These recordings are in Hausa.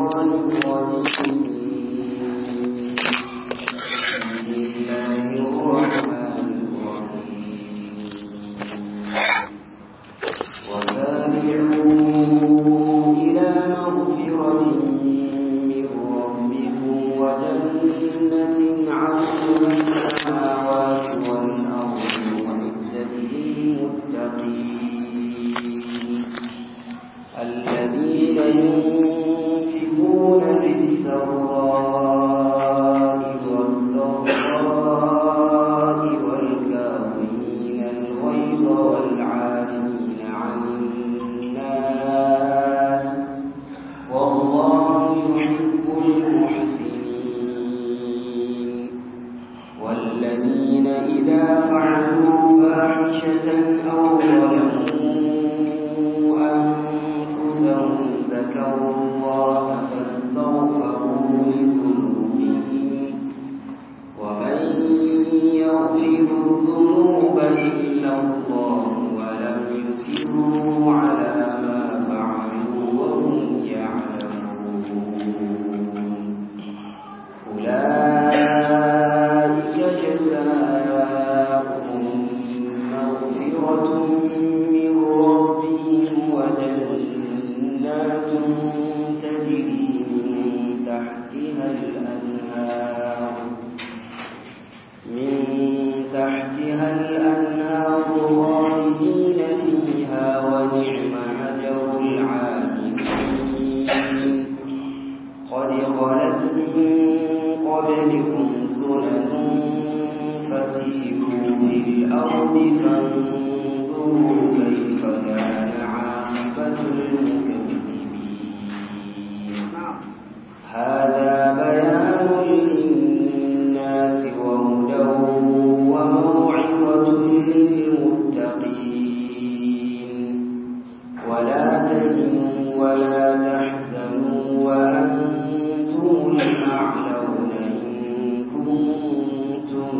الشيطان الرجيم بسم الله الرحمن الرحيم وسارعوا إلى مغفرة من ربكم وجنة عرضها السماوات والأرض أعدت للمتقين الذين ينفقون في السراء والضراء والكاظمين الغيظ والعافين عن الناس والله يحب المحسنين والذين إذا فعلوا فاحشة أو ظلموا أنفسهم ذكروا الله فاستغفروا لذنوبهم ومن يغفر الذنوب إلا الله ولم يسروا على ما فعلوا وهم يعلمون أولئك جزاؤهم مغفرة من ربهم وجنات تجري من تحتها الأنهار من تحتها الأنهار خالدين فيها ونعم أجر العاملين قد خلت من قبلكم سنن فسيروا في الأرض فانظروا كيف كان عاقبة المكذبين هذا بيان للناس وهدى وموعظة للمتقين ولا تهنوا ولا تحزنوا وأنتم الأعلون إن كنتم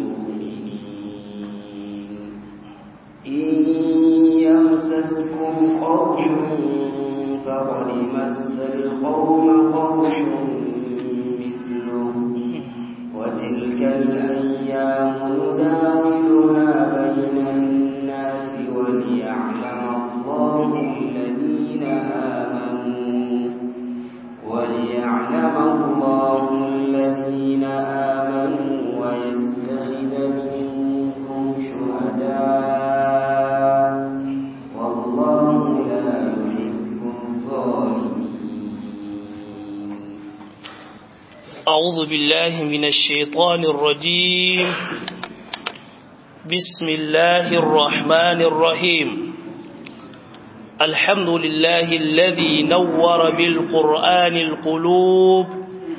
مؤمنين إن يمسسكم قرح فقد مس القوم قرح مثله وتلك الأيام نداولها بين الناس وليعلم الله الذين آمنوا وليعلم الله الذين آمنوا ويتخذ منكم شهداء والله لا يحب الظالمين أعوذ بالله من الشيطان الرجيم بسم الله الرحمن الرحيم الحمد لله الذي نور بالقرآن القلوب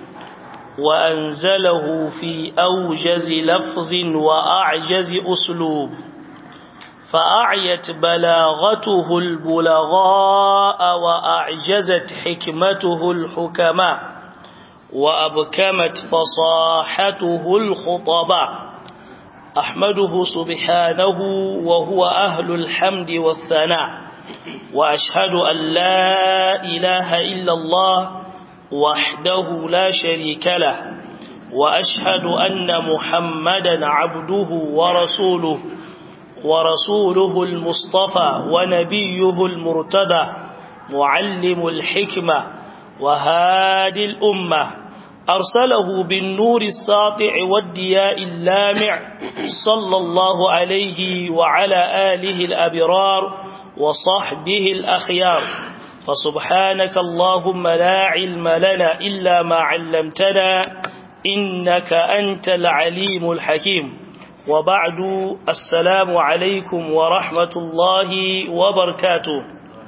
وأنزله في أوجز لفظ وأعجز أسلوب فأعيت بلاغته البلغاء وأعجزت حكمته الحكماء وأبكمت فصاحته الخطباء أحمده سبحانه وهو أهل الحمد والثناء وأشهد أن لا إله إلا الله وحده لا شريك له وأشهد أن محمدا عبده ورسوله ورسوله المصطفى ونبيه المرتدى معلم الحكمة وهادي الأمة أرسله بالنور الساطع والدياء اللامع صلى الله عليه وعلى آله الأبرار وصحبه الأخيار فسبحانك اللهم لا علم لنا إلا ما علمتنا إنك أنت العليم الحكيم وبعد السلام عليكم ورحمة الله وبركاته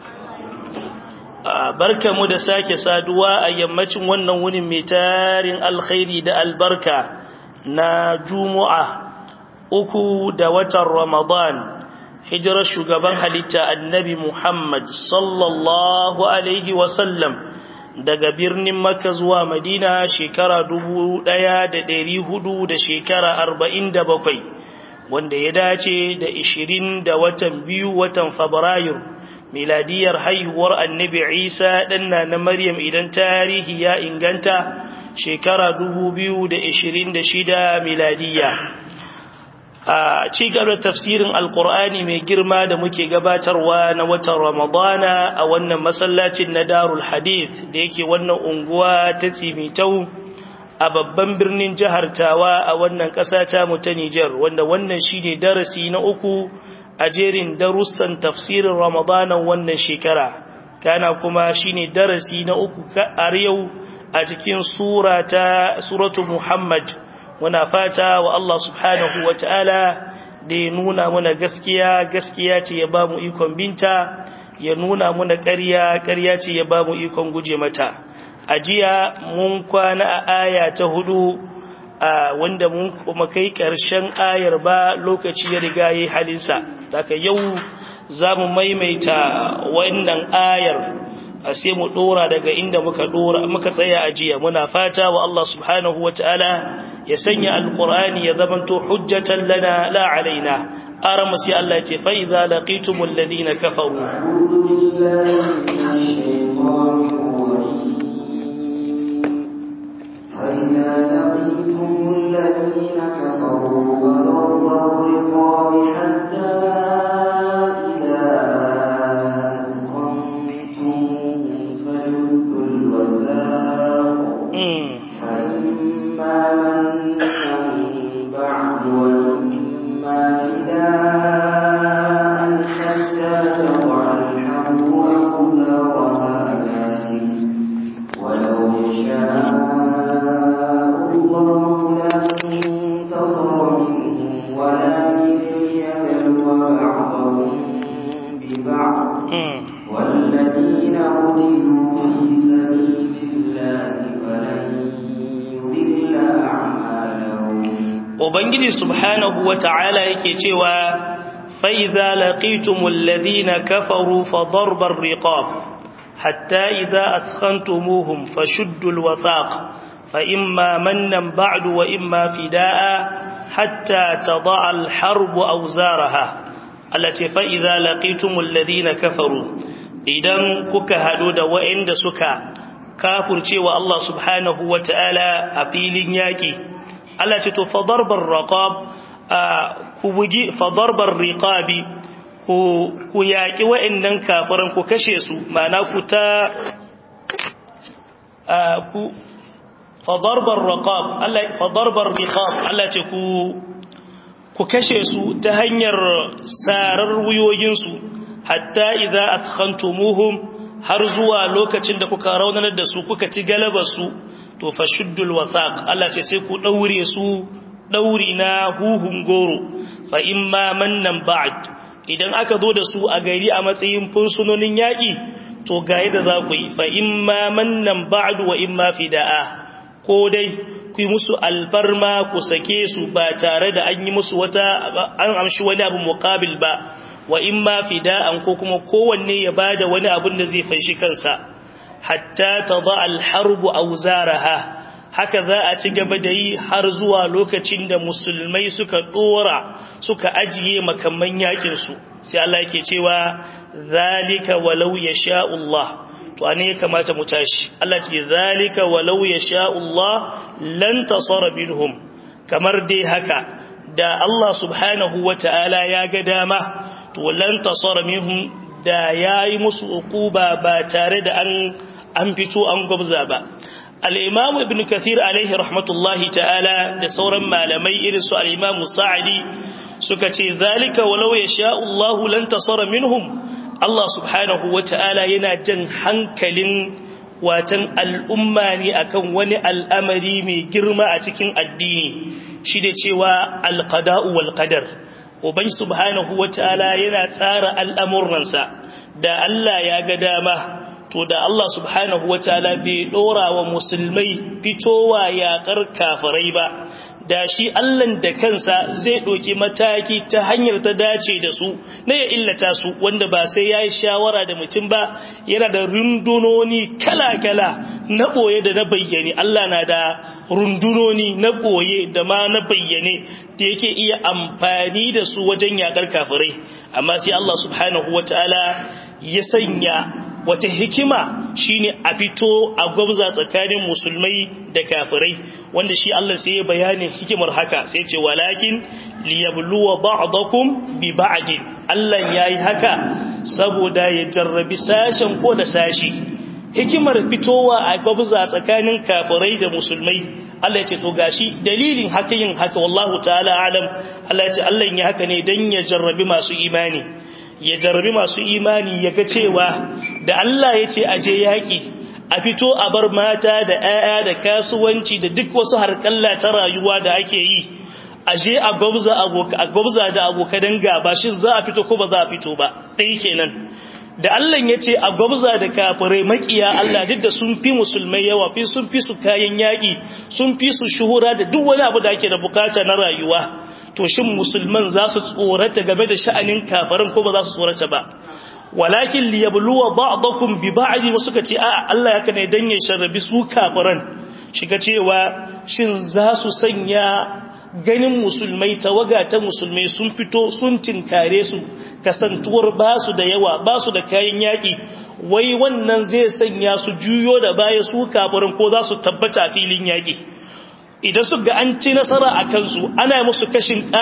barka mu da sake saduwa a yammacin wannan wunin mai tarin alkhairi da albarka na juma'a uku da watan ramadan hijirar shugaban halitta annabi muhammad sallallahu alaihi wasallam daga birnin Makka zuwa Madina shekara dubu ɗaya da ɗari hudu da shekara arba'in da bakwai wanda ya dace da ishirin da watan biyu watan Fabrairu miladiyar haihuwar annabi isa ɗanna na maryam idan tarihi ya inganta shekara 2026 miladiya a ci gaba tafsirin alkur'ani mai girma da muke gabatarwa na watan ramadana a wannan masallacin na darul hadith da yake wannan unguwa ta tsimitau a babban birnin jihar tawa a wannan ƙasa ta mu ta Nijar wanda wannan shine darasi na uku a jerin darussan tafsirin ramadanan wannan shekara kana kuma shine darasi na uku a yau a cikin sura ta suratu muhammad muna fata wa Allah subhanahu wa ta'ala da ya nuna muna gaskiya gaskiya ce ya ba mu ikon binta ya nuna muna ƙarya ƙarya ce ya ba mu ikon guje mata a jiya mun kwana a aya ta hudu a wanda mun kuma kai ƙarshen ayar ba lokaci ya riga yi halinsa daga yau za mu maimaita wannan ayar a sai mu dora daga inda muka dora muka tsaya a jiya muna fata wa Allah subhanahu wataala ya sanya alqur'ani ya zamanto hujjatan lana la alaina arama sai Allah ya ce fa idza laqitumul ladina kafaru فإذا لقيتم الذين كفروا فضرب الرقاب حتى إذا أثخنتموهم فشدوا الوثاق فإما منا بعد وإما فداء حتى تضع الحرب أوزارها ذلك ولو شاء الله لانتصر منهم ولكن ليبلو بعضهم ببعض والذين قتلوا في سبيل الله فلن يضل أعمالهم ubangiji subhanahu wata'ala yake cewa fa idza laqitumul ladina kafaru fa darbar riqab hatta idza athkhantumuhum fashuddul wathaq fa imma mannan ba'du wa imma fidaa hatta tada'a al harb awzaraha allati fa idza laqitumul ladina kafaru idan kuka hado da wa'inda suka kafurcewa Allah subhanahu wata'ala a filin yaki Allah ce to fadarbar raqab ku bugi fadarbar riqabi ku ku yaki wa'annan kafiran ku kashe su ma'ana ku ta ku fadarbar raqab Allah fadarbar riqab Allah ce ku ku kashe su ta hanyar sarar wuyoyin su hatta idza athkhantumuhum har zuwa lokacin da kuka raunanar da su kuka ci galabar su to fa shuddul wasaq Allah ce sai ku daure su dauri na huhun goro fa imma mannan ba'd idan aka zo da su a gari a matsayin fursunonin yaki to ga yadda za ku yi fa imma mannan ba'd wa imma fidaa ko dai ku yi musu albarma ku sake su ba tare da an yi musu wata an amshi wani abu muqabil ba wa imma fida'an ko kuma kowanne ya bada wani abun da zai fanshi kansa hatta tada al-harbu awzaraha haka za a ci gaba da yi har zuwa lokacin da musulmai suka dora suka ajiye makamman yakin su sai Allah yake cewa zalika walau yasha Allah to ane ya kamata mu tashi Allah ce zalika walau yasha Allah lan tasara minhum kamar dai haka da Allah subhanahu wataala ya ga dama to lan tasara minhum da yayi musu uquba ba tare da an an fito an gwabza ba al-imam ibn kathir alaihi rahmatullahi ta'ala da sauran malamai irin su al-imam sa'idi suka ce zalika walau yasha Allah lan tasara minhum Allah subhanahu wata'ala yana jan hankalin watan al'umma ne akan wani al'amari mai girma a cikin addini shi da cewa alqada'u wal qadar uban subhanahu wata'ala yana tsara al'amuransa da Allah ya ga dama to da Allah subhanahu wataala bai dora wa musulmai fitowa yaƙar kafirai ba da shi Allah da kansa zai ɗauki mataki ta hanyar ta dace da su na ya illata su wanda ba sai ya yi shawara da mutum ba yana da rundunoni kala-kala na ɓoye da na bayyane Allah na da rundunoni na ɓoye da ma na bayyane da yake iya amfani da su wajen yaƙar kafirai amma sai Allah subhanahu wataala ya sanya wata hikima shine a fito a gwabza tsakanin musulmai da kafirai wanda shi Allah sai ya bayanin hikimar haka sai ce walakin liyabluwa ba'dakum bi ba'din Allah yayi haka saboda ya jarrabi sashen ko da sashi hikimar fitowa a gwabza tsakanin kafirai da musulmai Allah ya ce to gashi dalilin haka yin haka wallahu ta'ala alam Allah ya ce Allah ya haka ne dan ya jarrabi masu imani ya jarrabi masu imani ya ga cewa da Allah ya ce aje yaki a fito a bar mata da 'ya'ya da kasuwanci da duk wasu harkalla ta rayuwa da ake yi aje a gwabza a gwabza da abokan gaba shin za a fito ko ba za a fito ba dai kenan da Allah ya ce a gwabza da kafirai makiya Allah duk da sun fi musulmai yawa fi sun fi su kayan yaƙi sun fi su shuhura da duk wani abu da ake da bukata na rayuwa to shin musulman za su tsorata game da sha'anin kafirin ko ba za su tsorata ba walakin liyabluwa ba'dakum bi ba'd wasu ka ce a Allah ya ne dan ya sharrabi su kafiran shiga cewa shin za su sanya ganin musulmai tawaga ta musulmai sun fito sun tinkare su kasantuwar ba su da yawa ba su da kayan yaƙi wai wannan zai sanya su juyo da baya su kafirin ko za su tabbata filin yaƙi idan su ga an ci nasara a kansu ana musu kashin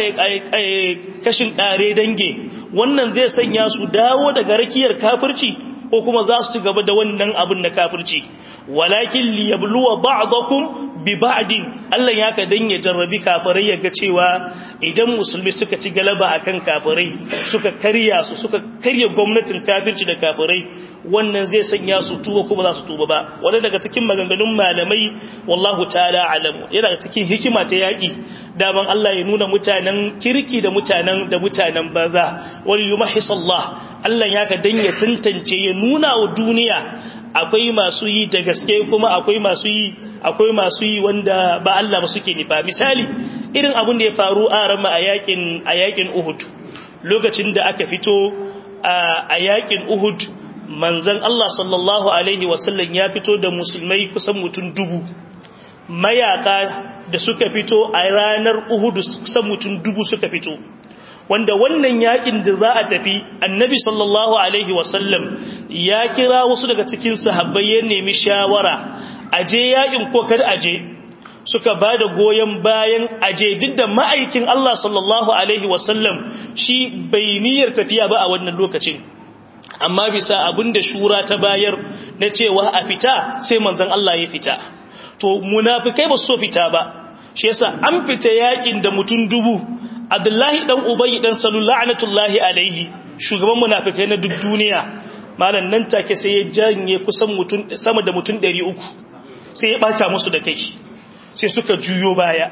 ƙare dange wannan zai sanya su dawo daga rakiyar kafirci ko kuma za su ci gaba da wannan abin na kafirci walakin liyabluwa ba'dakum bi ba'din Allah ya ka dan ya jarrabi kafirai ya ga cewa idan musulmi suka ci galaba akan kafirai suka karya su suka karya gwamnatin kafirci da kafirai wannan zai sanya su tuba kuma za su tuba ba wanda daga cikin maganganun malamai wallahu ta'ala alamu yana daga cikin hikima ta yaki daman Allah ya nuna mutanen kirki da mutanen da mutanen banza wal yumahhisallah Allah ya ka dan ya tantance ya nuna wa duniya akwai masu yi da gaske kuma akwai masu yi akwai masu yi wanda ba Allah ba suke nifa misali irin abin da ya faru a rama a yakin a yakin Uhud lokacin da aka fito a yakin Uhud manzon Allah sallallahu alaihi wasallam ya fito da musulmai kusan mutum dubu mayaka da suka fito a ranar Uhud kusan mutum dubu suka fito wanda wannan yakin da za a tafi annabi sallallahu alaihi wasallam ya kira wasu daga cikin sahabbai ya nemi shawara aje yakin ko kar aje suka ba da goyon bayan aje duk da ma'aikin Allah sallallahu alaihi wasallam shi bai niyyar tafiya ba a wannan lokacin amma bisa abin da shura ta bayar na cewa a fita sai manzon Allah ya fita to munafikai ba su so fita ba shi yasa an fita yakin da mutum dubu Abdullahi dan Ubay dan Salul la'natullahi alaihi shugaban munafikai na duk duniya malan nan take sai ya janye kusan mutun sama da mutun 300 sai ya bata musu da kai sai suka juyo baya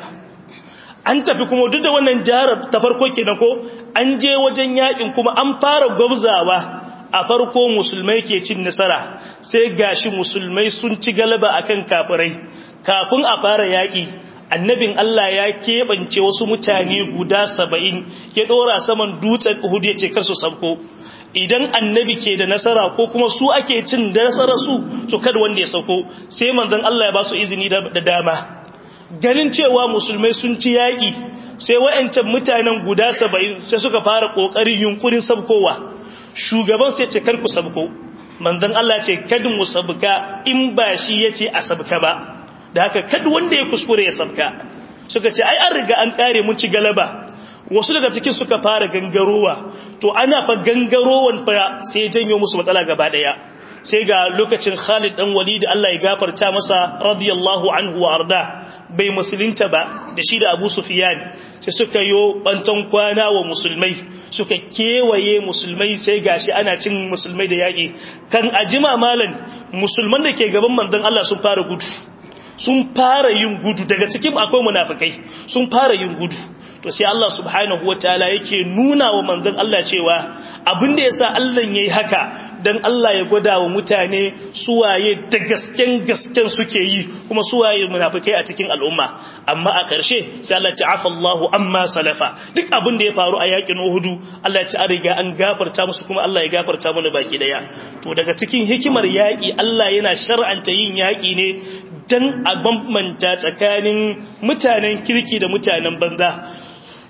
an tafi kuma duk da wannan jarar ta farko kenan ko an je wajen yakin kuma an fara gwabzawa a farko musulmai ke cin nasara sai gashi musulmai sun ci galaba akan kafirai kafin a fara yaki annabin Allah ya keɓance wasu mutane guda saba'in ya ɗora saman dutsen Uhud ya ce karsu sabko idan annabi ke da nasara ko kuma su ake cin nasarar su to kada wanda ya sauko sai manzon Allah ya ba su izini da dama ganin cewa musulmai sun ci yaƙi sai wa'ancan mutanen guda saba'in sai suka fara ƙoƙarin yunkurin sabkowa shugaban sai ce kar ku sabko manzon Allah ce kada mu sabka in ba shi yace a sabka ba da haka kada wanda ya kuskure ya sabka suka ce ai an riga an kare mun ci galaba wasu daga cikin suka fara gangarowa to ana fa gangarowan fa sai janyo musu matsala gaba daya sai ga lokacin Khalid dan Walid Allah ya gafarta masa radiyallahu anhu wa arda bai musulunta ba da shi da Abu Sufyan sai suka yo bantan kwana wa musulmai suka kewaye musulmai sai gashi ana cin musulmai da yaki kan ajima malan musulman da ke gaban manzon Allah sun fara gudu sun fara yin gudu daga cikin akwai munafikai sun fara yin gudu to sai Allah subhanahu wataala yake nuna wa manzon Allah cewa abin da yasa Allah yayi haka dan Allah ya gwada wa mutane suwaye da gasken gasken suke yi kuma suwaye munafikai a cikin al'umma amma a ƙarshe sai Allah ya ce afallahu amma salafa duk abin da ya faru a yakin Uhud Allah ya ce an riga an gafarta musu kuma Allah ya gafarta mana baki daya to daga cikin hikimar yaki Allah yana shar'anta yin yaki ne dan a bambanta tsakanin mutanen kirki da mutanen banza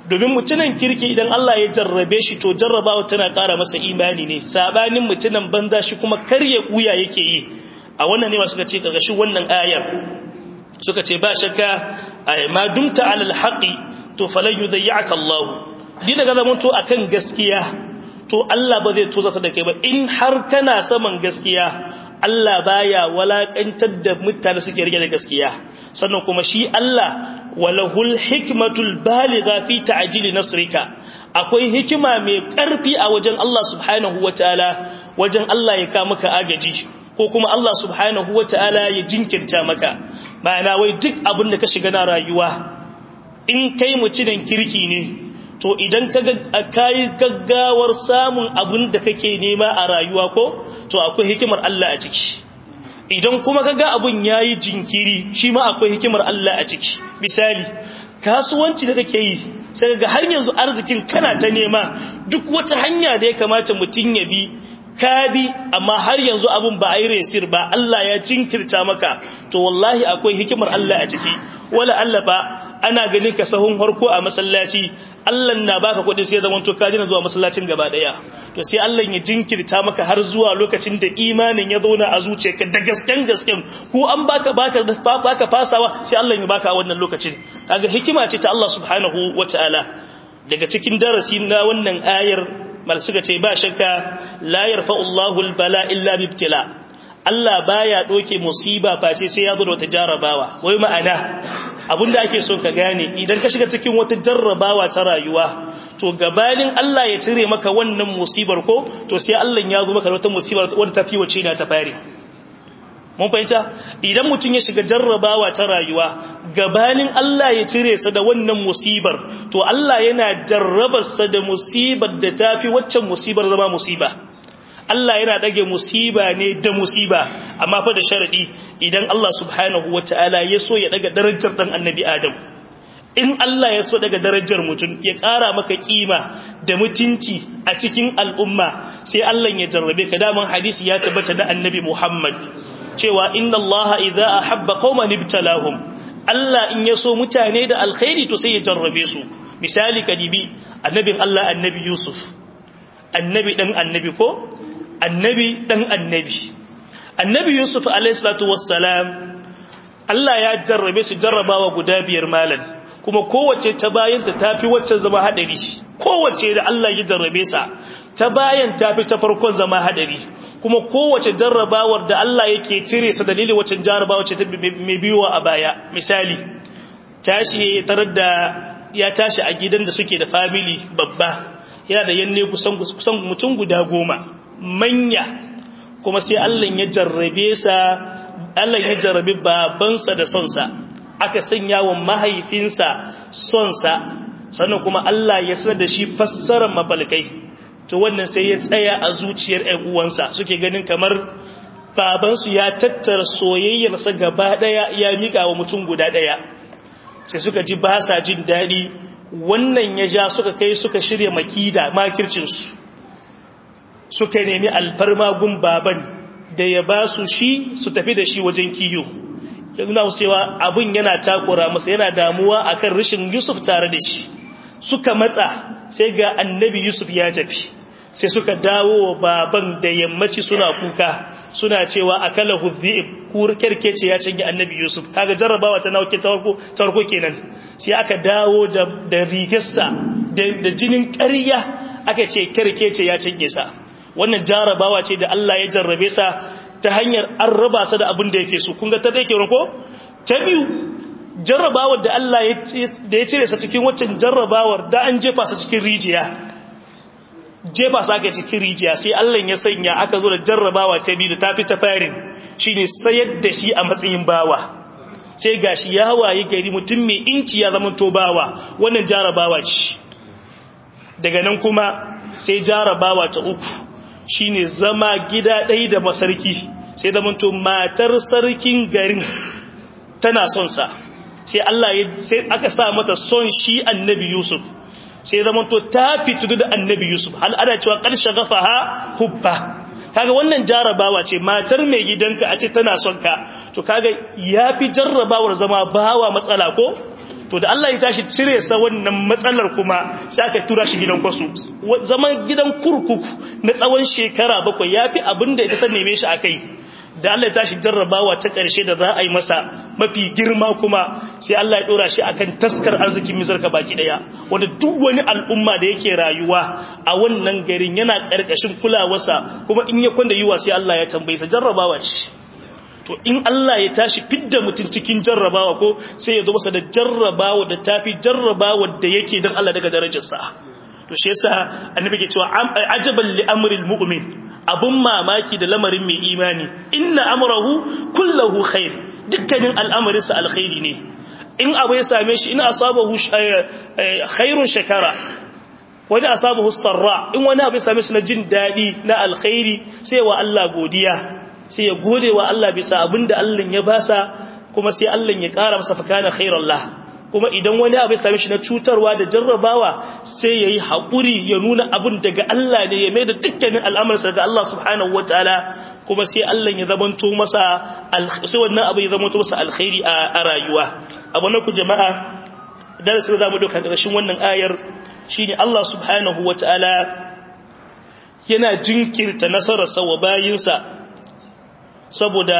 domin mutunan kirki idan Allah ya jarrabe shi to jarrabawa tana ƙara masa imani ne sabanin mutunan banza shi kuma karye kuya yake yi a wannan ne suka ce kaga shi wannan ayar suka ce ba shakka ma dumta alal haqi to falan yudayyaka Allah din daga zaman to akan gaskiya to Allah ba zai tozata da kai ba in har kana saman gaskiya Allah baya walakantar da mutane suke rike da gaskiya sannan kuma shi Allah walahul hikmatul baligha fi ta'jili nasrika akwai hikima mai karfi a wajen Allah subhanahu wataala wajen Allah ya ka maka agaji ko kuma Allah subhanahu wataala ya jinkirta maka ma'ana wai duk abin da ka shiga na rayuwa in kai mutumin kirki ne to idan ka kai gaggawar samun abin da kake nema a rayuwa ko to akwai hikimar Allah a ciki idan kuma kaga abun yayi jinkiri shi ma akwai hikimar Allah a ciki misali kasuwanci da kake yi sai ga har yanzu arzikin kana ta nema duk wata hanya da ya kamata mutun ya bi ka bi amma har yanzu abun ba a yi resir ba Allah ya jinkirta maka to wallahi akwai hikimar Allah a ciki wala Allah ba ana ganin ka sahun harko a masallaci Allah na baka kuɗi sai zaman to ka dina zuwa masallacin gaba daya to sai Allah ya jinkirta maka har zuwa lokacin da imanin ya zauna a zuciyarka da gasken gasken ko an baka baka baka fasawa sai Allah ya baka wannan lokacin kaga hikima ce ta Allah subhanahu wataala daga cikin darasi na wannan ayar mal suka ce ba shakka la yarfa'u Allahu al-bala illa bibtila Allah baya doke musiba face sai ya zo da wata jarrabawa wai ma'ana abinda ake so ka gane idan ka shiga cikin wata jarrabawa ta rayuwa to gabanin Allah ya cire maka wannan musibar ko to sai Allah ya zo maka da wata musibar wadda tafi wace na ta fare mun fahimta idan mutum ya shiga jarrabawa ta rayuwa gabanin Allah ya cire sa da wannan musibar to Allah yana jarrabar sa da musibar da tafi waccan musibar zama musiba Allah yana dage musiba ne da musiba amma fa da sharadi idan Allah subhanahu wataala ya so ya daga darajar dan annabi Adam in Allah ya so daga darajar mutum ya ƙara maka kima da mutunci a cikin al'umma sai Allah ya jarrabe ka daman hadisi ya tabbata da annabi Muhammad cewa inna Allah idza ahabba qauman ibtalahum Allah in ya so mutane da alkhairi to sai ya jarrabe su misali kadibi annabin Allah annabi Yusuf annabi dan annabi ko annabi dan annabi annabi yusuf alayhi salatu wassalam Allah ya jarrabe su jarrabawa guda biyar malan kuma kowace ta bayan ta tafi wacce zama hadari kowace da Allah ya jarrabe sa ta bayan tafi ta farkon zama hadari kuma kowace jarrabawar da Allah yake cire sa dalilin wacce jarrabawa ce ta mai biyowa a baya misali tashi tarar da ya tashi a gidan da suke da family babba yana da yanne kusan kusan mutum guda goma manya kuma sai Allah ya jarrabe sa Allah ya jarrabe babansa da sonsa aka sanya wa mahaifinsa sonsa sannan kuma Allah ya sanar da shi fassarar mafalkai to wannan sai ya tsaya a zuciyar ƴan uwansa suke ganin kamar babansu ya tattara soyayyarsa gaba daya ya mika wa mutum guda daya sai suka ji ba sa jin daɗi wannan ya ja suka kai suka shirya makida makircinsu suka nemi alfarma gun baban da ya ba su shi su tafi da shi wajen kiyo yanzu na cewa abin yana takura masa yana damuwa akan rashin yusuf tare da shi suka matsa sai ga annabi yusuf ya tafi sai suka dawo wa baban da yammaci suna kuka suna cewa akala hudhi'ib kur kerkece ya cinye annabi yusuf kaga jarrabawa ta nauke tarko tarko kenan sai aka dawo da da rigarsa da jinin ƙarya aka ce kerkece ya cinye sa wannan jarrabawa ce da Allah ya jarrabe sa ta hanyar an raba sa da abin da yake so kun ga ta dai kenan ko ta biyu jarrabawar da Allah da ya cire sa cikin waccan jarrabawar da an jefa sa cikin rijiya jefa sa aka cikin rijiya sai Allah ya sanya aka zo da jarrabawa ta biyu da tafi ta farin shine sayar da shi a matsayin bawa sai gashi ya waye gari mutum mai inci ya zama to bawa wannan jarrabawa ce daga nan kuma sai jarrabawa ta uku shine zama gida ɗaya da masarki sai zama to matar sarkin garin tana son sa sai Allah ya sai aka sa mata son shi annabi Yusuf sai zama to ta fitu da annabi Yusuf hal ana cewa karshe gafaha hubba kaga wannan jarabawa ce matar mai gidanka a ce tana son ka to kaga yafi jarrabawar zama bawa matsala ko to da Allah ya tashi cire sa wannan matsalar kuma sai aka tura shi gidan kwasu zaman gidan kurkuku na tsawon shekara bakwai yafi abinda ita ta neme shi akai da Allah ya tashi jarrabawa ta ƙarshe da za a yi masa mafi girma kuma sai Allah ya dora shi akan taskar arzikin misarka baki daya wanda duk wani al'umma da yake rayuwa a wannan garin yana ƙarƙashin kulawarsa kuma in ya kwanda yiwa sai Allah ya tambaye sa jarrabawa ce to in Allah ya tashi fidda mutum cikin jarrabawa ko sai ya zo masa da jarrabawa da tafi jarrabawa da yake dan Allah daga darajarsa to shi yasa annabi ke cewa ajaban li amril mu'min abun mamaki da lamarin mai imani inna amrahu kullahu khair dukkanin al'amarinsa alkhairi ne in abu ya same shi in asabahu khairun shakara wani asabahu sarra in wani abu ya same shi na jin dadi na alkhairi sai wa Allah godiya sai ya gode wa Allah bisa abinda Allah ya basa kuma sai Allah ya kara masa fakana khairallah kuma idan wani abu ya same shi na cutarwa da jarrabawa sai yayi hakuri ya nuna abin daga Allah ne ya maida dukkanin al'amarsa daga Allah subhanahu wataala kuma sai Allah ya zamanto masa sai wannan abu ya zamanto masa alkhairi a rayuwa abu na ku jama'a darasin da zamu doka karshen wannan ayar shine Allah subhanahu wataala yana jinkirta nasararsa wa bayinsa saboda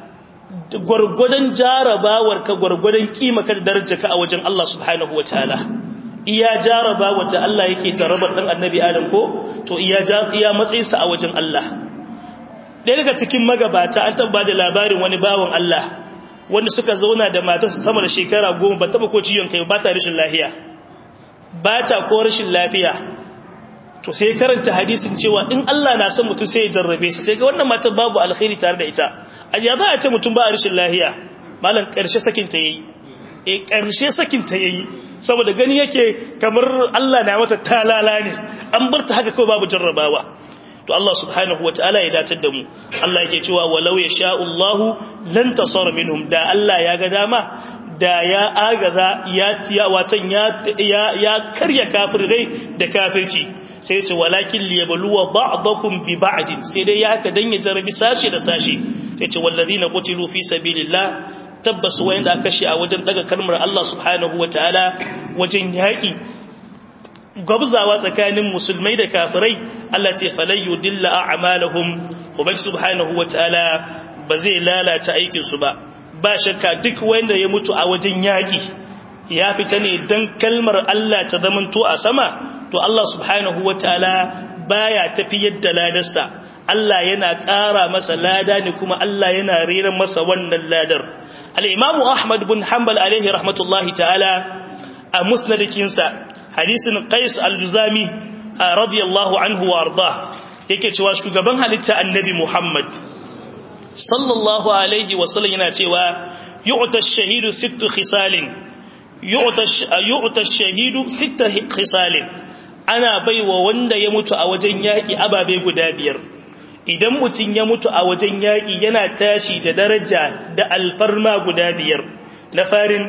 gwargwadon jarabawar ka gwargwadon kima ka da daraja ka a wajen Allah subhanahu wa ta'ala iya jarabawar da Allah yake jarabar dan annabi Adam ko to iya iya matsayinsa a wajen Allah ɗaya daga cikin magabata an taba da labarin wani bawan Allah wanda suka zauna da matarsa sama da shekara goma ba taba ko ciyon kai ba ta rashin lafiya ba ta ko rashin lafiya to sai karanta hadisin cewa in Allah na son mutum sai ya jarrabe shi sai ga wannan matar babu alkhairi tare da ita ajiya za a ce mutum ba a rashin lahiya malam karshe sakin ta yayi eh karshe sakin ta yayi saboda gani yake kamar Allah na mata talala ne an bar ta haka kawai babu jarrabawa to Allah subhanahu wataala ya datar da mu Allah yake cewa walau yasha Allah lan tasar minhum da Allah ya ga dama da ya agaza ya tiya watan ya ya karya kafirai da kafirci sai ce walakin liyabluwa ba'dakum bi ba'din sai dai ya ka dan ya jarabi sashi da sashi sai ce wallazina qutilu fi sabilillah tabbas wayanda aka shi a wajen daga kalmar Allah subhanahu wataala wajen yaki gabzawa tsakanin musulmai da kafirai Allah ce falayyu dilla a'malahum ubangi subhanahu wataala ba zai lalata aikin su ba ba shakka duk wanda ya mutu a wajen yaki ya fita ne dan kalmar Allah ta zamanto a sama to Allah subhanahu wataala baya tafiyar da ladarsa Allah yana ƙara masa lada ne kuma Allah yana rera masa wannan ladar al-Imam Ahmad bin Hanbal alaihi rahmatullahi ta'ala a musnadikinsa hadisin Qais al-Juzami radiyallahu anhu wa arda yake cewa shugaban halitta annabi Muhammad sallallahu alaihi wa sallam yana cewa yu'ta ash-shahidu sittu khisalin yu'ta ash-shahidu sittu khisalin ana baiwa wanda ya mutu a wajen yaƙi ababe guda biyar idan mutum ya mutu a wajen yaƙi yana tashi da daraja da alfarma guda biyar na farin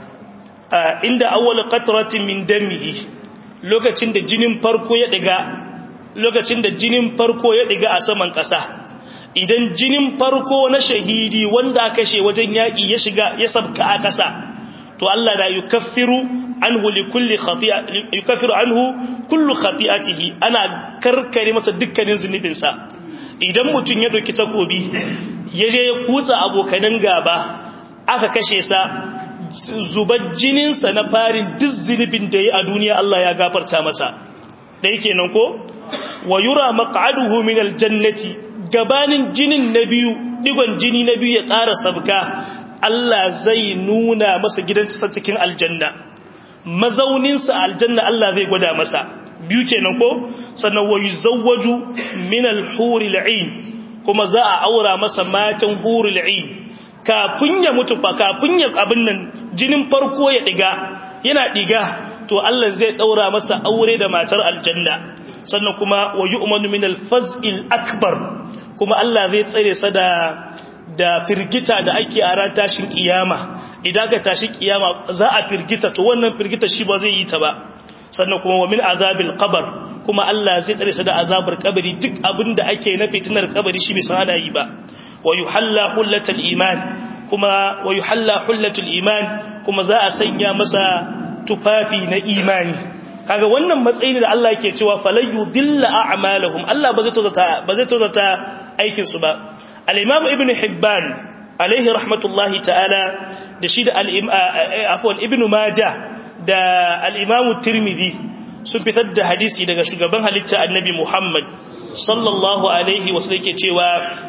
inda awwal qatratin min damihi lokacin da jinin farko ya diga lokacin da jinin farko ya diga a saman ƙasa idan jinin farko na shahidi wanda aka kashe wajen yaƙi ya shiga ya sabka a ƙasa to Allah da yukaffiru anhu li kulli khati'a yukaffiru anhu kullu khati'atihi ana karkare masa dukkanin zunubinsa idan mutum ya doki takobi ya je ya kutsa abokanan gaba aka kashe sa zubar jininsa na farin duk zunubin da ya a duniya Allah ya gafarta masa da yake nan ko wa yura maq'aduhu min aljannati gabanin jinin na biyu digon jini na biyu ya ƙara sabka Allah zai nuna masa gidansa cikin aljanna mazauninsa aljanna Allah zai gwada masa biyu kenan ko sannan wa yuzawwaju min al-huril 'ain kuma za a aura masa matan huril 'ain kafin ya mutu fa kafin ya abin nan jinin farko ya diga yana diga to Allah zai daura masa aure da matar aljanna sannan kuma wa yu'manu min al-faz'il akbar kuma Allah zai tsare sa da da firgita da ake a ran tashin kiyama idan ka tashi kiyama za a firgita to wannan firgita shi ba zai yi ta ba sannan kuma wa min azabil qabr kuma Allah zai tsare sa da azabar kabari duk abinda ake na fitinar kabari shi bai san ana yi ba wa yuhalla hullatal iman kuma wa yuhalla hullatul iman kuma za a sanya masa tufafi na imani kaga wannan matsayi da Allah yake cewa falayyu dilla a'malahum Allah ba zai tozata ba zai tozata aikin su ba al-imam ibn hibban alaihi rahmatullahi ta'ala da shi da afwan ibn majah da al-imam tirmidhi sun fitar da hadisi daga shugaban halitta annabi muhammad sallallahu alaihi wasallam yake cewa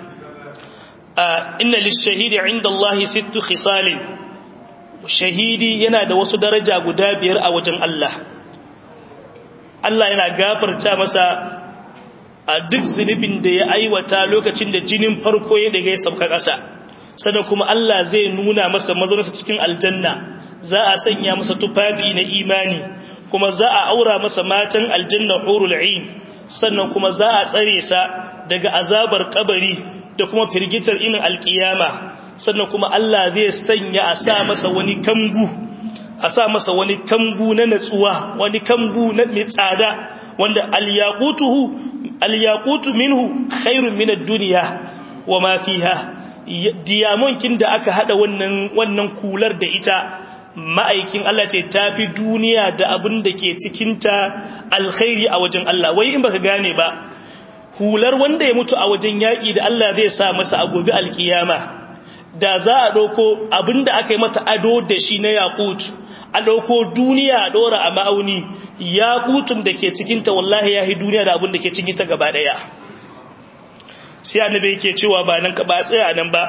inna lish-shahidi 'inda Allah sittu khisalin shahidi yana da wasu daraja guda biyar a wajen Allah Allah yana gafarta masa a duk zunubin da ya aiwata lokacin da jinin farko ya daga ya sauka ƙasa sannan kuma Allah zai nuna masa mazauninsa cikin aljanna za a sanya masa tufafi na imani kuma za a aura masa matan aljanna hurul ain sannan kuma za a tsare sa daga azabar kabari da kuma firgitar inin alkiyama sannan kuma Allah zai sanya a sa masa wani kambu a sa masa wani kambu na natsuwa wani kambu na mai tsada wanda alyaqutuhu alyaqutu minhu khairun min ad-dunya wa ma fiha diyamonkin da aka hada wannan wannan kular da ita ma'aikin Allah ce tafi duniya da abin da ke cikin ta alkhairi a wajen Allah wai in baka gane ba hular wanda ya mutu a wajen yaki da Allah zai sa masa a gobe alkiyama da za a ɗauko abinda aka yi mata ado da shi na yakut a ɗauko duniya a ɗora a ma'auni yakutun da ke cikinta wallahi ya yi duniya da abin da ke cikinta gaba ɗaya sai annabi yake cewa ba nan ka ba tsaya nan ba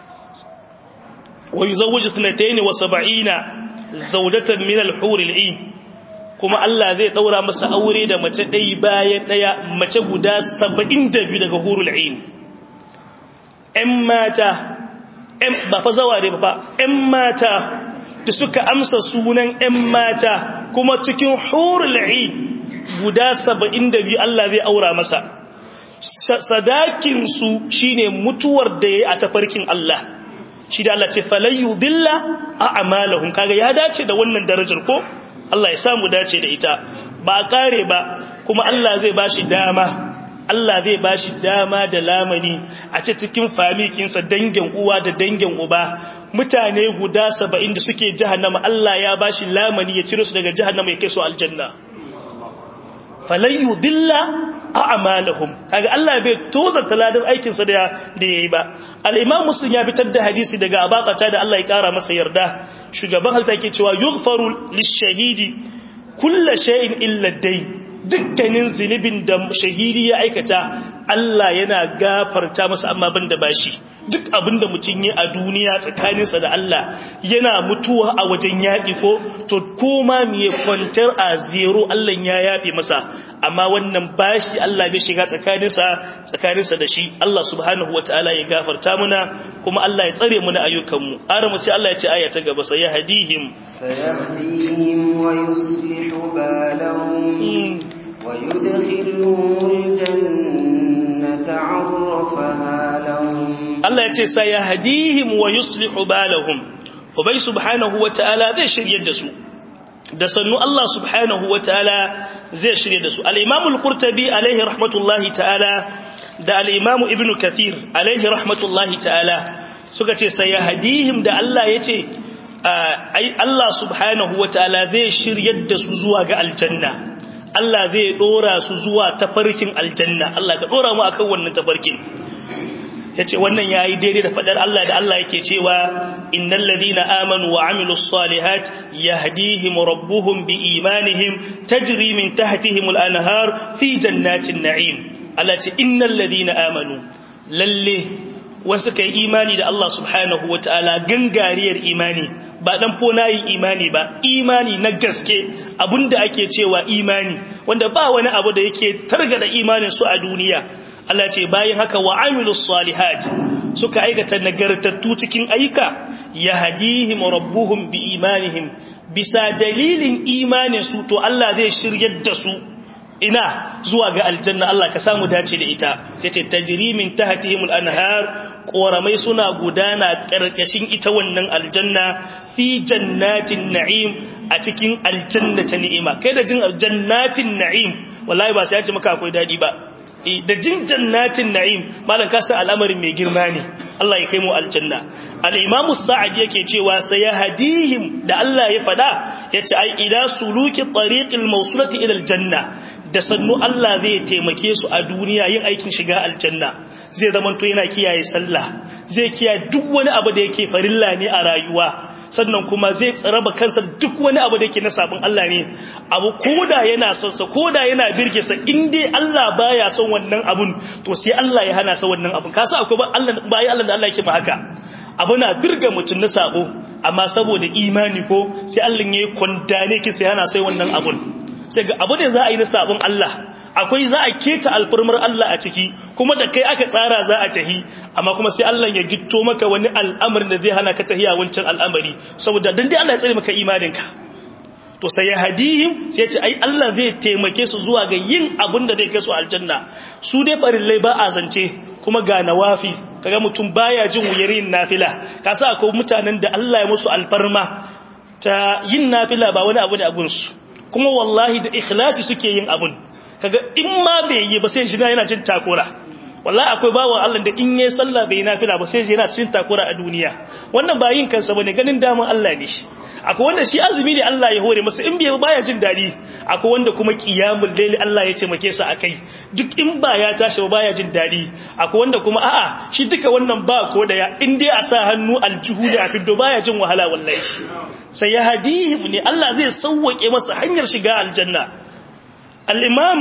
wa yuzawwiju sanatayn wa sab'ina zawjatan min al-hur al-ain kuma Allah zai daura masa aure da mace ɗaya bayan ɗaya mace guda 72 daga hurul ain ƴan mata ba fa zaware ba ‘yan mata da suka amsa sunan ‘yan mata kuma cikin hurul'i guda saba'in da biyu Allah zai aura masa sadakinsu shi ne mutuwar da ya yi a tafarkin Allah shi da Allah ce falayyu dilla a amalahun kaga ya dace da wannan darajar ko Allah ya samu dace da ita ba kare ba kuma Allah zai ba shi dama Allah zai ba shi dama da lamani a ce cikin famikinsa dangin uwa da dangin uba mutane guda saba'in da suke jahannama Allah ya ba shi lamani ya cire su daga jahannama ya kai su aljanna falayyu dilla a amalahum kaga Allah bai tozarta ladan aikinsa da da yayi ba al-imam muslim ya fitar da hadisi daga abaqata da Allah ya kara masa yarda shugaban halta yake cewa yughfaru lish-shahidi kullu shay'in illa ad-dayn dukkanin zunubin da shahidi ya aikata Allah yana gafarta masa amma ban da bashi duk abinda mutum yi a duniya tsakaninsa da Allah yana mutuwa a wajen yaƙi ko to koma miye kwantar a zero Allah ya yafe masa amma wannan bashi Allah bai shiga tsakaninsa tsakaninsa da shi Allah subhanahu wataala ya gafarta muna kuma Allah ya tsare muna ayyukanmu ara mu sai Allah ya ce aya ta gaba sai yahdihim sayahdihim wa yuslihu balahum ويدخلهم الجنة عرفها لهم الله يتي سيهديهم ويصلح بالهم وبي سبحانه وتعالى ذي شريد دسو da sannu Allah subhanahu wa ta'ala zai shirye da su al'imamu al'urtabi alaihi rahmatullahi ta'ala da al'imamu ibn kathir alaihi rahmatullahi ta'ala suka ce sai hadihim da Allah ya ce Allah subhanahu wa ta'ala zai shirye da su zuwa ga aljanna Allah zai dora su zuwa tafarkin aljanna Allah ka dora mu akan wannan tafarkin yace wannan yayi daidai da fadar Allah da Allah yake cewa innal ladina amanu wa amilus salihat yahdihim rabbuhum biimanihim tajri min tahtihim al-anhar fi jannatin na'im Allah ce innal ladina amanu lalle wasu kai imani da Allah subhanahu wataala gangariyar imani ba dan fonayin imani ba imani na gaske abinda ake cewa imani wanda ba wani abu da yake targada imanin su a duniya Allah ce bayan haka wa amilus salihat suka aikata nagartattu cikin ayyuka yahdihim rabbuhum bi imanihim bisa dalilin imanin su to Allah zai shiryar da su ina zuwa ga aljanna Allah ka samu dace da ita sai ta tajri min tahtihimul anhar koramai suna gudana karkashin ita wannan aljanna fi jannatin na'im a cikin aljanna ta ni'ima kai da jin jannatin na'im wallahi ba sai ya ce maka akwai dadi ba da jin jannatin na'im malam ka san al'amarin mai girma ne Allah ya kai mu aljanna al-imam sa'ad yake cewa sayahdihim da Allah ya fada yace ai ila suluki tariqil mawsulati ila aljanna da sannu Allah zai taimake su a duniya yin aikin shiga aljanna zai zamanto yana kiyaye sallah zai kiyaye duk wani abu da yake farilla ne a rayuwa sannan kuma zai tsaraba kansa duk wani abu da yake na sabon Allah ne abu koda yana son sa koda yana birge sa in dai Allah baya son wannan abun to sai Allah ya hana sa wannan abun kasa akwai ba Allah bai Allah da Allah yake ba haka abu na birga mutun na sabo amma saboda imani ko sai Allah ya kwandane ki sai hana sai wannan abun sai ga abu da za a yi na sabon Allah akwai za a keta alfurmar Allah a ciki kuma da kai aka tsara za a tahi amma kuma sai Allah ya gitto maka wani al'amarin da zai hana ka tahiya wancan al'amari saboda dan dai Allah ya tsare maka imaninka to sai ya hadihim sai ya ce ai Allah zai taimake su zuwa ga yin abin da zai kai su aljanna su dai farillai ba a zance kuma ga nawafi kaga mutum baya jin wuyarin nafila kasa akwai mutanen da Allah ya musu alfarma ta yin nafila ba wani abu da abun su kuma wallahi da ikhlasi suke yin abun kaga in ma bai yi ba sai shi yana jin takura wallahi akwai bawan Allah da in yayi sallah bai nafila ba sai yana cin takura a duniya wannan ba yin kansa bane ganin daman Allah ne akwai wanda shi azumi ne Allah ya hore masa in bai baya jin dadi akwai wanda kuma qiyamul layli Allah ya taimake sa akai duk in ba ya tashi ba baya jin dadi akwai wanda kuma a'a shi duka wannan ba ko da ya in dai a sa hannu aljihu da a fiddo baya jin wahala wallahi sai ya hadihim ne Allah zai sauwake masa hanyar shiga aljanna al-imam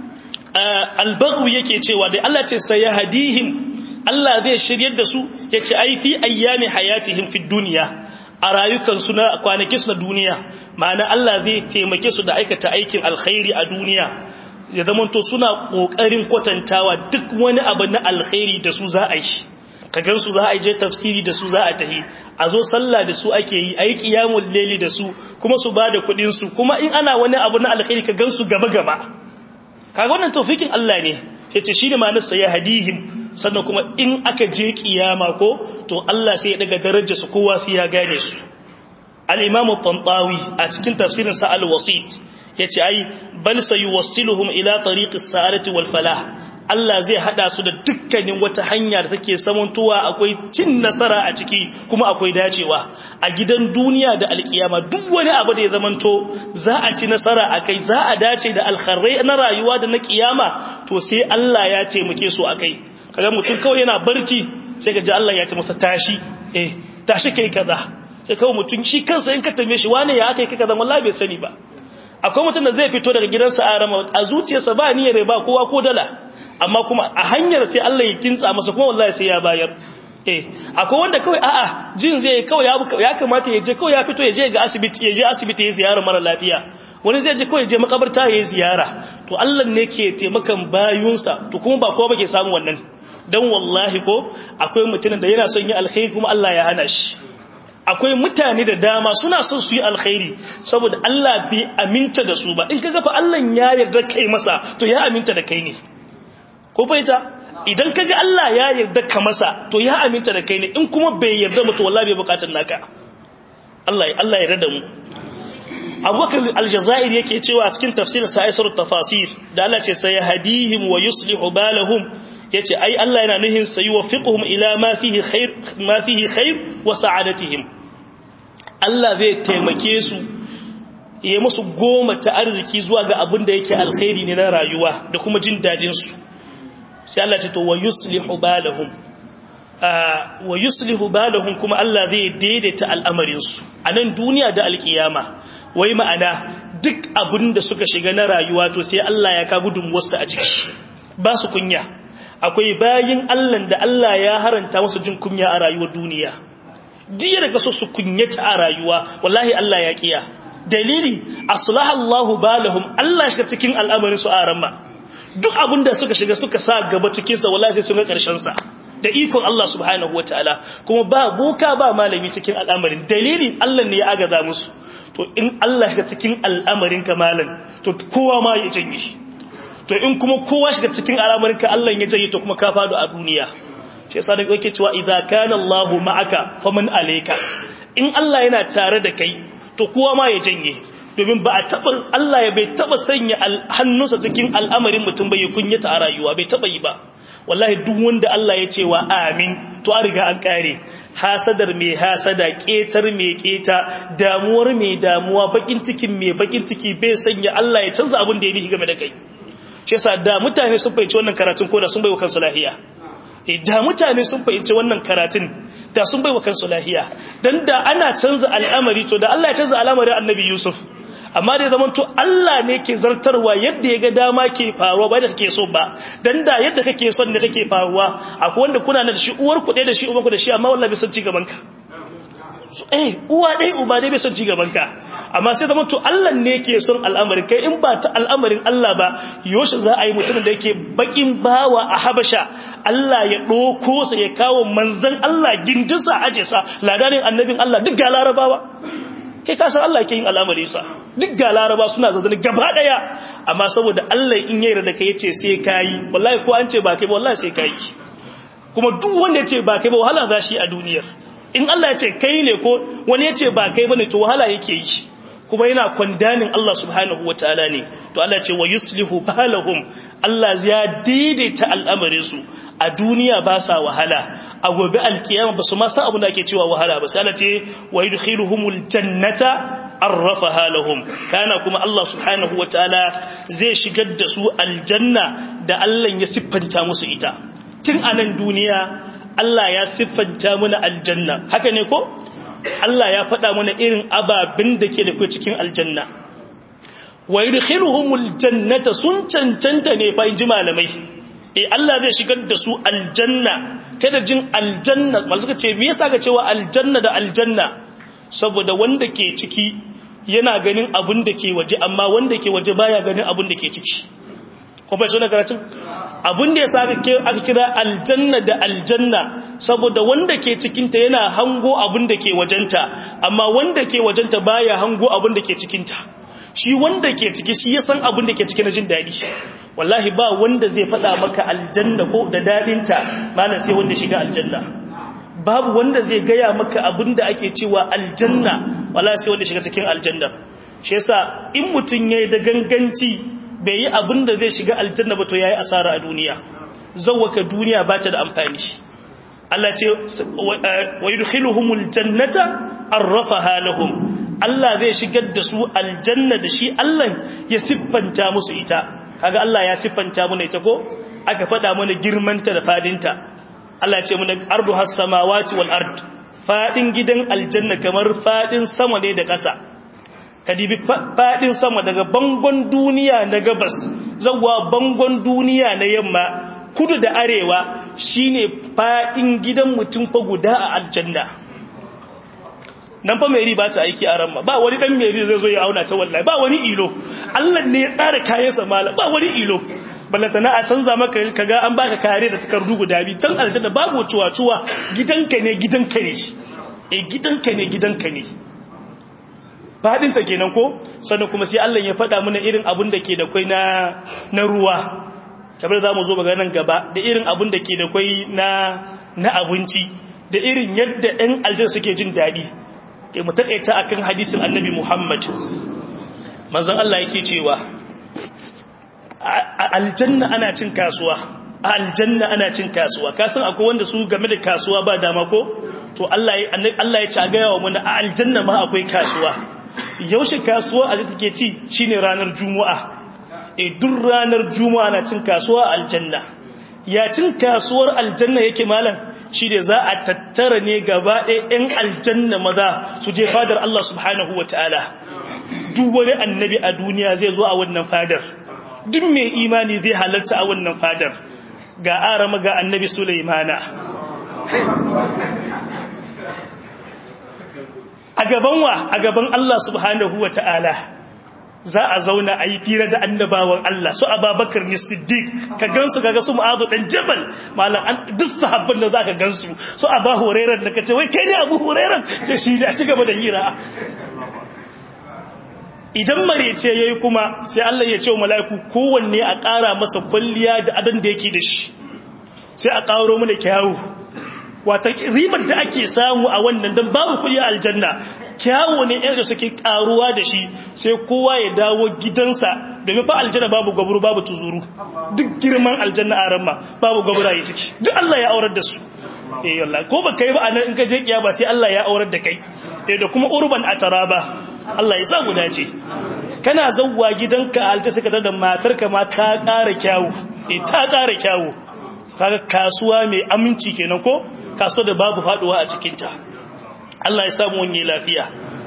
al-baghawi yake cewa da Allah ce sai ya hadihim Allah zai shiryar da su yace ai fi ayyami hayatihim fi dunya a rayukansu na kwanakinsu na duniya ma'ana Allah zai taimake su da aikata aikin alkhairi a duniya ya zamanto suna kokarin kwatantawa duk wani abu na alkhairi da su za a yi ka gansu za a je tafsiri da su za a tahi a zo sallah da su ake yi a yi qiyamul layli da su kuma su bada kudin su kuma in ana wani abu na alkhairi ka gansu gaba gaba kaga wannan tawfikin Allah ne yace shine ma'anar sa ya hadihim sannan kuma in aka je kiyama ko to Allah sai ya daga darajar su kowa sai ya gane su al-imam at-tantawi a cikin tafsirin sa al-wasit yace ai bal sayuwassiluhum ila tariqi as-sa'adati wal falah Allah zai hada su da dukkanin wata hanya da take samantowa akwai cin nasara a ciki kuma akwai dacewa a gidan duniya da alkiyama duk wani abu da ya zamanto za a ci nasara akai za a dace da alkharrai na rayuwa da na kiyama to sai Allah ya taimake su akai kaga mutum kawai yana barci sai ga Allah ya ce masa tashi eh tashi kai kaza sai kawai mutum shi kansa in ka tambaye shi wane ya aka kai kaza wallahi bai sani ba akwai mutum da zai fito daga gidansa a rama a zuciyarsa ba niyyar ba kowa ko dala amma kuma a hanyar sai Allah ya kintsa masa kuma wallahi sai ya bayar eh akwai wanda kawai a'a jin zai kawai ya kamata ya je kawai ya fito ya je ga asibiti ya je asibiti ya ziyara mara lafiya wani zai je kawai je makabarta ya yi ziyara to Allah ne ke taimakan bayunsa to kuma ba kowa ba ke samu wannan dan wallahi ko akwai mutumin da yana son yi alkhairi kuma Allah ya hana shi akwai mutane da dama suna son su yi alkhairi saboda Allah bai aminta da su ba in kaga fa Allah ya yarda kai masa to ya aminta da kai ne ko fahimta idan kaga Allah ya yarda ka masa to ya aminta da kai ne in kuma bai yarda mutu wallahi bai bukatar naka Allah Allah ya yarda mu Abubakar al-Jazairi yake cewa cikin tafsirin sa Aisar tafasir da Allah ce sai hadihim wa yuslihu balahum yace ai Allah yana nuhin sai yuwaffiquhum ila ma fihi khair ma fihi khair wa sa'adatihim Allah zai taimake su ya musu goma ta arziki zuwa ga abin da yake alkhairi ne na rayuwa da kuma jin dadin su sai Allah ce to wa yuslihu balahum wa yuslihu balahum kuma Allah zai daidaita al'amarin su a nan duniya da alkiyama wai ma'ana duk abin da suka shiga na rayuwa to sai Allah ya ka gudun wasu a ciki ba su kunya akwai bayin Allah da Allah ya haranta musu jin kunya a rayuwar duniya jiya daga so su kunyata a rayuwa wallahi Allah ya kiya dalili aslahallahu balahum Allah shiga cikin al'amarin su a ramma duk abinda suka shiga suka sa gaba cikin sa wallahi sai sun ga karshen sa da ikon Allah subhanahu wataala kuma ba boka ba malami cikin al'amarin dalili Allah ne ya agaza musu to in Allah shiga cikin al'amarin ka malam to kowa ma ya janye shi to in kuma kowa shiga cikin al'amarin ka Allah ya janye to kuma ka fado a duniya shi yasa da yake cewa idza kana Allahu ma'aka faman alayka in Allah yana tare da kai to kowa ma ya janye domin ba a taba Allah ya bai taba sanya hannunsa cikin al'amarin mutum bai kunyata a rayuwa bai taba yi ba wallahi duk wanda Allah ya ce wa amin to an riga an kare hasadar mai hasada ketar mai keta damuwar mai damuwa bakin cikin mai bakin ciki bai sanya Allah ya canza abin da ya nihi game da kai shi yasa da mutane sun fahimci wannan karatun ko da sun baiwa kansu lahiya da mutane sun fahimci wannan karatun da sun baiwa kansu lahiya dan da ana canza al'amari to da Allah ya canza al'amarin Annabi Yusuf amma da zaman to Allah ne ke zartarwa yadda ya ga dama ke faruwa ba da kake so ba dan da yadda kake son ne kake faruwa akwai wanda kuna da shi uwar ku da shi uban ku da shi amma wallahi bai son ci gaban ka eh uwa dai uba dai bai son ci gaban ka amma sai zaman to Allah ne ke son al'amarin kai in ba ta al'amarin Allah ba yoshi za a yi mutumin da yake bakin bawa a Habasha Allah ya doko sa ya kawo manzon Allah gindinsa aje sa ladanin annabin Allah duk ga larabawa kai ka san Allah ke yin al'amari sa duk ga laraba suna zazzani gaba daya amma saboda Allah in yayi da kai yace sai kai wallahi ko an ce ba kai ba wallahi sai kai kuma duk wanda yace ba kai ba wahala za shi a duniyar in Allah yace kai ne ko wani yace ba kai bane to wahala yake yi kuma yana kwandanin Allah subhanahu wataala ne to Allah ce wa yuslihu balahum Allah ya daidaita al'amarin su a duniya ba sa wahala a gobe alkiyama ba su ma san abin da ake cewa wahala ba sai Allah ce wa yudkhiluhumul jannata arrafaha lahum kana kuma Allah subhanahu wataala zai shigar da su aljanna da Allah ya siffanta musu ita tun anan duniya Allah ya siffanta mana aljanna haka ne ko Allah ya faɗa mana irin ababin da ke da cikin aljanna wa yudkhiluhumul jannata sun cancanta ne fa inji malamai eh Allah zai shigar da su aljanna kada jin aljanna mal suka ce me yasa ka cewa aljanna da aljanna saboda wanda ke ciki yana ganin abin da ke waje amma wanda ke waje baya ganin abin da ke ciki ko bai tsona karatun abin da yasa aka kira aljanna da aljanna saboda wanda ke cikin ta yana hango abin da ke wajenta amma wanda ke wajenta baya hango abin da ke cikin ta shi wanda ke ciki shi ya san abin da ke ciki na jin daɗi wallahi ba wanda zai faɗa maka aljanna ko da daɗinta malam sai wanda shiga aljanna babu wanda zai gaya maka abin da ake cewa aljanna wallahi sai wanda shiga cikin aljanna shi yasa in mutum yayi da ganganci bai yi abin da zai shiga aljanna ba to yayi asara a duniya zawwaka duniya ba ta da amfani Allah ce wa yudkhiluhumul jannata arrafaha lahum Allah zai shigar da su aljanna da shi Allah ya siffanta musu ita kaga Allah ya siffanta mana ita ko aka faɗa mana girmanta da fadinta Allah ya ce mana ardu has samawati wal ard fadin gidan aljanna kamar fadin sama ne da ƙasa kadibi fadin sama daga bangon duniya na gabas zawwa bangon duniya na yamma kudu da arewa shine fadin gidan mutum fa guda a aljanna nan fa mai ba ta aiki a ramma ba wani dan mai zai zo ya auna ta wallahi ba wani ilo Allah ne ya tsara kayansa mala ba wani ilo ballatana a canza maka kaga an baka kare da takardu guda biyu can aljanna babu cuwa cuwa gidanka ne gidanka ne eh gidanka ne gidanka ne fadin ta kenan ko sannan kuma sai Allah ya faɗa mana irin abun da ke da kai na na ruwa kamar za mu zo ga nan gaba da irin abun da ke da kai na na abinci da irin yadda ɗan aljanna suke jin daɗi ke mu takaita akan hadisin annabi Muhammad manzon Allah yake cewa aljanna ana cin kasuwa aljanna ana cin kasuwa kasan akwai wanda su game da kasuwa ba dama ko to Allah ya Allah ya cagaya wa mun aljanna ma akwai kasuwa yaushe kasuwa a take ci shine ranar juma'a eh duk ranar juma'a na cin kasuwa aljanna ya cin kasuwar aljanna yake malam shi da za a tattara ne gaba ɗaya ‘yan aljanna maza su je fadar Allah subhanahu wa ta'ala duk wani annabi a duniya zai zo a wannan fadar duk mai imani zai halarta a wannan fadar ga arama ga annabi Sulaimana a gaban wa a gaban Allah subhanahu wa ta'ala za a zauna a yi fira da annabawan Allah su ababakar ne siddiq ka gansu kaga su mu'azu dan jabal malam an duk sahabban da zaka gansu su aba hurairar da kace wai kai ne abu hurairar ce shi da ci gaba da hira idan marece yayi kuma sai Allah ya ce wa mala'iku kowanne a ƙara masa kwalliya da adan da yake da shi sai a ƙaro mana kyawu wata ribar da ake samu a wannan dan babu kuɗi a aljanna kyawo ne ɗaya da suke karuwa da shi sai kowa ya dawo gidansa domin fa aljanna babu gwaburu babu tuzuru duk girman aljanna a ramma babu gwabura ya ciki duk Allah ya aurar da su eh wallahi ko baka yi ba anan in ka je kiyama sai Allah ya aurar da kai eh da kuma urban ataraba Allah ya sa mu dace kana zawwa gidanka alta suka da matarka ma ka ƙara kyawu eh ta ƙara kyawu kaga kasuwa mai aminci kenan ko kasuwa da babu faduwa a cikin ta Allah ya samu wani lafiya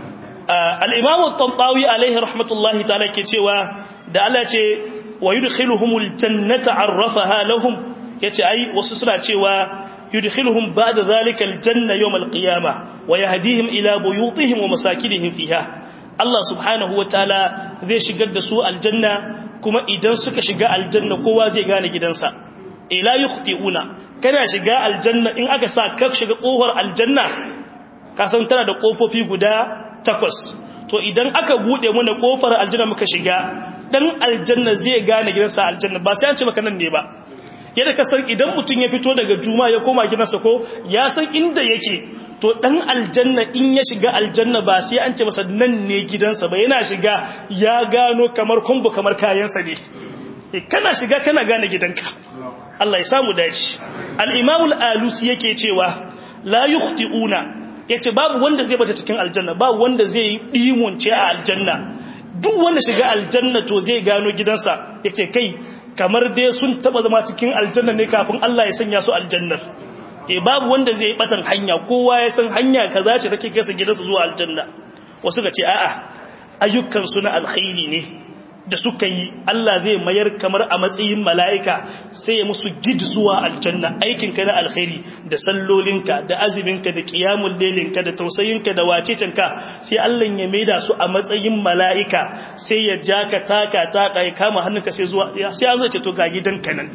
al-Imam at-Tantawi alaihi rahmatullahi ta'ala ke cewa da Allah ce wa yudkhiluhumul jannata arrafaha lahum yace ai wasu suna cewa yudkhiluhum ba'da zalika al-janna yawm al-qiyamah wa yahdihim ila buyutihim wa masakinihim fiha Allah subhanahu wataala zai shigar da su aljanna kuma idan suka shiga aljanna kowa zai gane gidansa ila yukhti'una kana shiga aljanna in aka sa ka shiga kofar aljanna ka san tana da kofofi guda takwas to idan aka bude mana kofar aljanna muka shiga dan aljanna zai gane gidansa aljanna ba sai an ce maka nan ne ba yadda ka san idan mutum ya fito daga juma ya koma gidansa ko ya san inda yake to dan aljanna in ya shiga aljanna ba sai an ce masa nan ne gidansa ba yana shiga ya gano kamar kumbu kamar kayansa ne kana shiga kana gane gidanka Allah ya samu dace al-Imam al-Alusi yake cewa la yukhti'una yace babu wanda zai bata cikin aljanna babu wanda zai yi dimunce a aljanna duk wanda shiga aljanna to zai gano gidansa yake kai kamar dai sun taba zama cikin aljanna ne kafin Allah ya sanya su aljannar eh babu wanda zai yi batan hanya kowa ya san hanya kaza ce take kai su gidansa zuwa aljanna wasu ga ce a'a ayyukan su na alkhairi ne da suka yi Allah zai mayar kamar a matsayin mala'ika sai ya musu gid zuwa aljanna aikinka na alkhairi da sallolinka da aziminka da ƙiyamun lelinka da tausayinka da wacecinka sai Allah ya maida su a matsayin mala'ika sai ya ja ka taka taka ya kama hannunka sai zuwa sai an zai ce to ga gidanka nan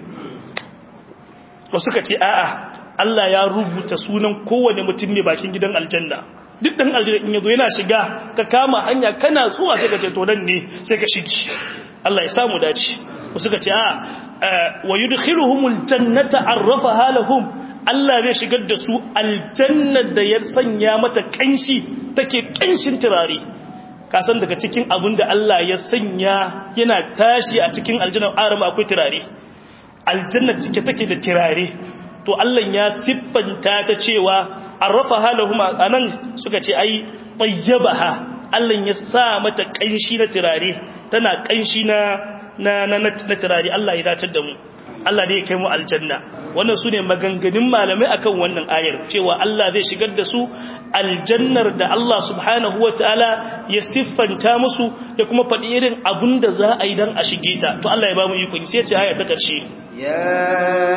wasu ka ce a'a Allah ya rubuta sunan kowane mutum ne bakin gidan aljanna duk ɗan aljanna in yazo yana shiga ka kama hanya kana zuwa sai ka ce to nan ne sai ka shigi Allah ya samu dace wasu ka ce a wa yudkhiluhumul jannata arrafaha lahum Allah zai shigar da su aljanna da ya sanya mata kanshi take kanshin turare ka san daga cikin abin da Allah ya sanya yana tashi a cikin aljanna arama akwai turare aljanna cike take da turare to Allah ya siffanta ta cewa arrafa halahuma anan suka ce ai tayyabaha Allah ya sa mata kanshi na turare tana kanshi na na na, na turare Allah ya dace da mu Allah ne ya kai mu aljanna wannan sune maganganun malamai akan wannan ayar cewa Allah zai shigar da su aljannar da Allah subhanahu wataala ya siffanta musu da kuma faɗi irin abun da za a yi dan a shige ta to Allah ya ba mu iko sai ya ce aya ta ƙarshe يا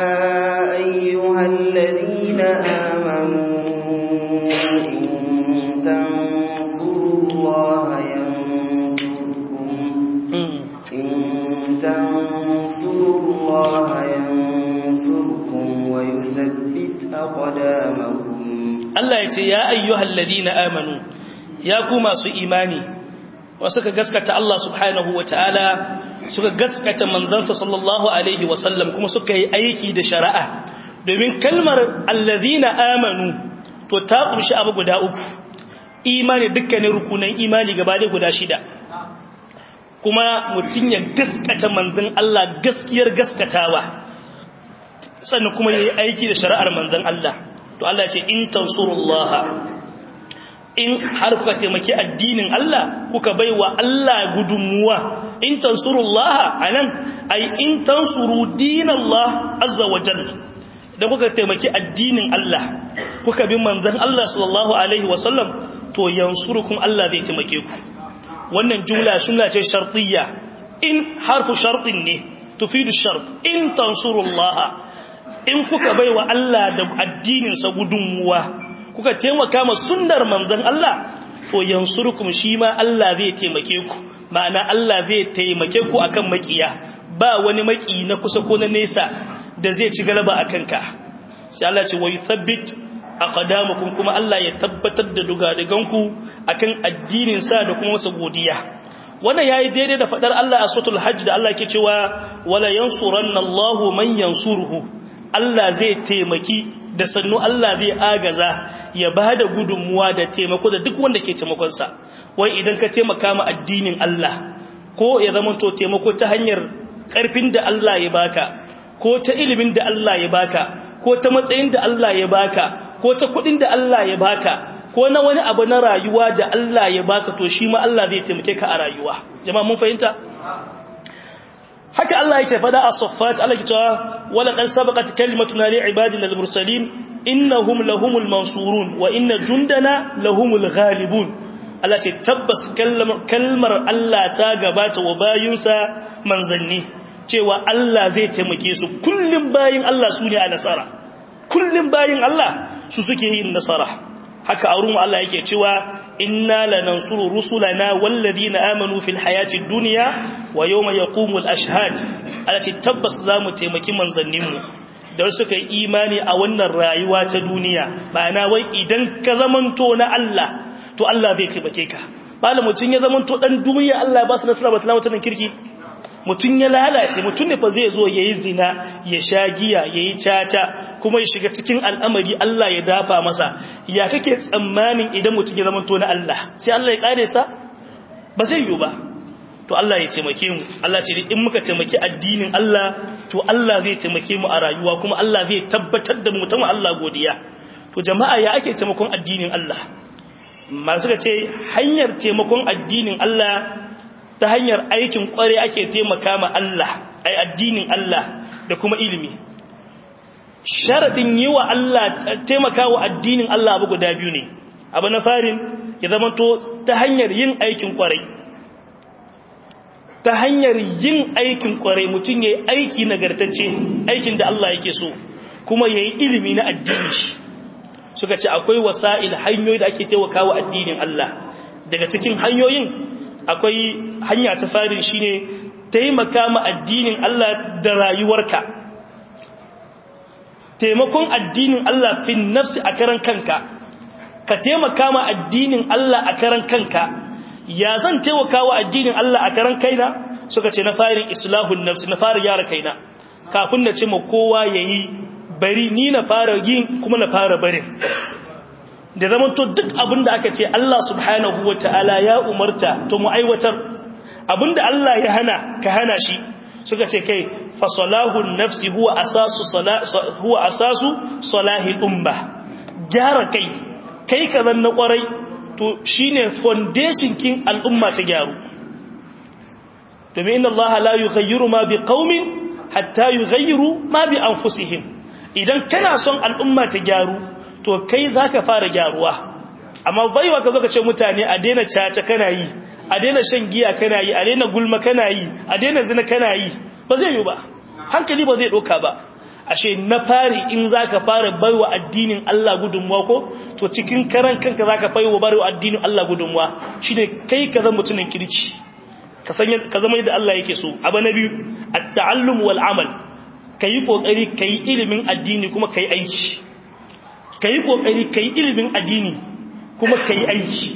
أيها الذين آمنوا إن تنصروا الله ينصركم إن تنصروا الله ينصركم ويثبت أقدامكم Allah ya ce ya ayyuhal ladina amanu ya ku masu imani wasu ka gaskata Allah subhanahu wa ta'ala suka gaskata manzansa sallallahu alaihi wasallam kuma suka yi aiki da shari'a domin kalmar allazina amanu to ta kunshi abu guda uku imani dukkanin rukunan imani gaba da guda shida kuma mutum ya gaskata manzan Allah gaskiyar gaskatawa sannan kuma ya yi aiki da shari'ar manzan Allah to Allah ce in tansurullaha in har kuka taimaki addinin Allah kuka baiwa Allah gudunmuwa in tansurullaha anan ai in tansuru dinallah azza wa jalla da kuka taimaki addinin Allah kuka bi manzon Allah sallallahu alaihi wa sallam to yansurukum Allah zai taimake ku wannan jumla sunna ce shartiyya in harfu shartin ne tufidu shart in tansurullaha in kuka baiwa Allah da addinin sa gudunmuwa kuka taimaka ma sunnar manzon Allah to yansurukum shi ma Allah zai taimake ku ma'ana Allah zai taimake ku akan makiya ba wani maki na kusa ko na nesa da zai ci galaba akan ka sai Allah ce wa yuthabbit aqdamukum kuma Allah ya tabbatar da dugadiganku akan addinin sa da kuma masa godiya wannan yayi daidai da fadar Allah a suratul hajj da Allah ke cewa wala yansuranna Allahu man yansuruhu Allah zai taimaki da sannu Allah zai agaza ya ba da gudunmuwa da taimako da duk wanda ke taimakonsa wai idan ka taimaka ma addinin Allah ko ya zama to taimako ta hanyar ƙarfin da Allah ya baka ko ta ilimin da Allah ya baka ko ta matsayin da Allah ya baka ko ta kuɗin da Allah ya baka ko na wani abu na rayuwa da Allah ya baka to shi ma Allah zai taimake ka a rayuwa jama'a mun fahimta haka Allah yake fada a saffat Allah yake cewa wala qad sabaqat kalimatuna li ibadina al-mursalin innahum lahumul mansurun wa inna jundana lahumul ghalibun Allah ce tabbas kalmar Allah ta gabata wa bayinsa manzanni cewa Allah zai taimake su kullum bayin Allah su ne a nasara kullum bayin Allah su suke yin nasara haka a rumu Allah yake cewa inna lanansuru rusulana walladina amanu fil hayati dunya wa yawma yaqumul ashhad alati tabbas zamu taimaki manzanninmu da suka yi imani a wannan rayuwa ta duniya ma'ana wai idan ka zamanto na Allah to Allah zai taimake ka bala mutun ya zamanto dan duniya Allah ba su nasara ba talawa ta kirki mutum ya lalace mutum ne fa zai zo ya yi zina ya sha giya ya yi caca kuma ya shiga cikin al'amari Allah ya dafa masa ya kake tsammanin idan mutum ya zama to na Allah sai Allah ya kare sa ba zai yi ba to Allah ya taimake mu Allah ce in muka taimaki addinin Allah to Allah zai taimake mu a rayuwa kuma Allah zai tabbatar da mu ta mu Allah godiya to jama'a ya ake taimakon addinin Allah masu ka ce hanyar taimakon addinin Allah ta hanyar aikin kware ake taimaka ma Allah ai addinin Allah da kuma ilimi sharadin yi wa Allah taimaka wa addinin Allah abu guda biyu ne abu na farin ya zama to ta hanyar yin aikin kware ta hanyar yin aikin kware mutum ya yi aiki nagartacce aikin da Allah yake so kuma ya yi ilimi na addini suka ce akwai wasa'il hanyoyi da ake taimaka wa addinin Allah daga cikin hanyoyin akwai hanya ta farin shine taimaka ma addinin Allah da rayuwarka taimakon addinin Allah fi nafsi a karan kanka ka taimaka ma addinin Allah a karan kanka ya zan taimaka wa addinin Allah a karan kaina suka ce na farin islahun nafsi na fara gyara kaina kafin na ce ma kowa yayi bari ni na fara yin kuma na fara barin da zaman to duk abinda aka ce Allah subhanahu wa ta'ala ya umarta to mu aiwatar abinda Allah ya hana ka hana shi suka ce kai fa salahun nafsi huwa asasu huwa asasu salahil umma gyara kai kai ka zan na kwarai to shine foundation kin al'umma ta gyaru domin inna Allah la yughayyiru ma biqaumin hatta yughayyiru ma bi anfusihim idan kana son al'umma ta gyaru to kai za ka fara gyaruwa amma baiwa ka zo ka ce mutane a daina caca kana yi a daina shan giya kana yi a daina gulma kana yi a daina zina kana yi ba zai yi ba hankali ba zai ɗauka ba ashe na fari in za ka fara baiwa addinin Allah gudunmuwa ko to cikin karan kanka za ka baiwa baiwa addinin Allah gudunmuwa shi ne kai ka zama mutumin kirki ka zama yadda Allah yake so abu na biyu at-ta'allum wal amal kayi kokari kayi ilimin addini kuma kayi aiki ka yi ƙoƙari ka yi ilimin addini kuma ka yi aiki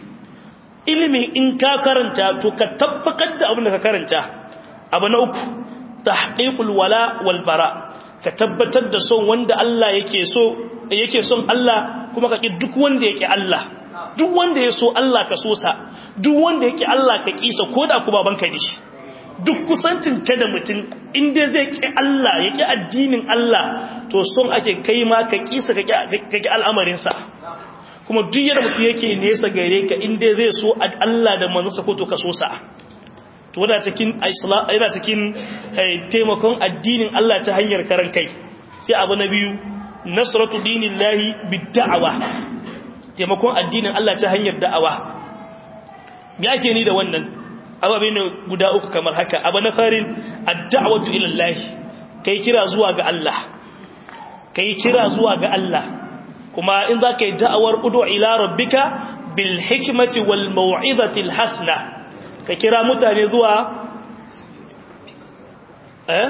ilimin in ka karanta to ka tabbatar da abin da ka karanta abu na uku ta haƙiƙul wala walbara ka tabbatar da son wanda Allah yake so yake son Allah kuma ka ƙi duk wanda yake Allah duk wanda ya so Allah ka so sa duk wanda yake Allah ka ƙisa ko da ku babanka ne shi duk kusancin ka da mutum inda zai ƙi Allah ya ƙi addinin Allah to son ake kai ma ka ƙisa ka ƙi al'amarinsa kuma duk yadda mutum yake nesa gare ka inda zai so Allah da manzansa ko to ka so sa to wadda cikin yana cikin taimakon addinin Allah ta hanyar karan kai sai abu na biyu nasratu dinillahi bid-da'awa taimakon addinin Allah ta hanyar da'awa me ake ni da wannan ababe ne guda uku kamar haka abu na farin ad-da'watu ila Allah kai kira zuwa ga Allah kai kira zuwa ga Allah kuma in za ka yi da'awar udu ila rabbika bil hikmati wal mau'izati al hasana ka kira mutane zuwa eh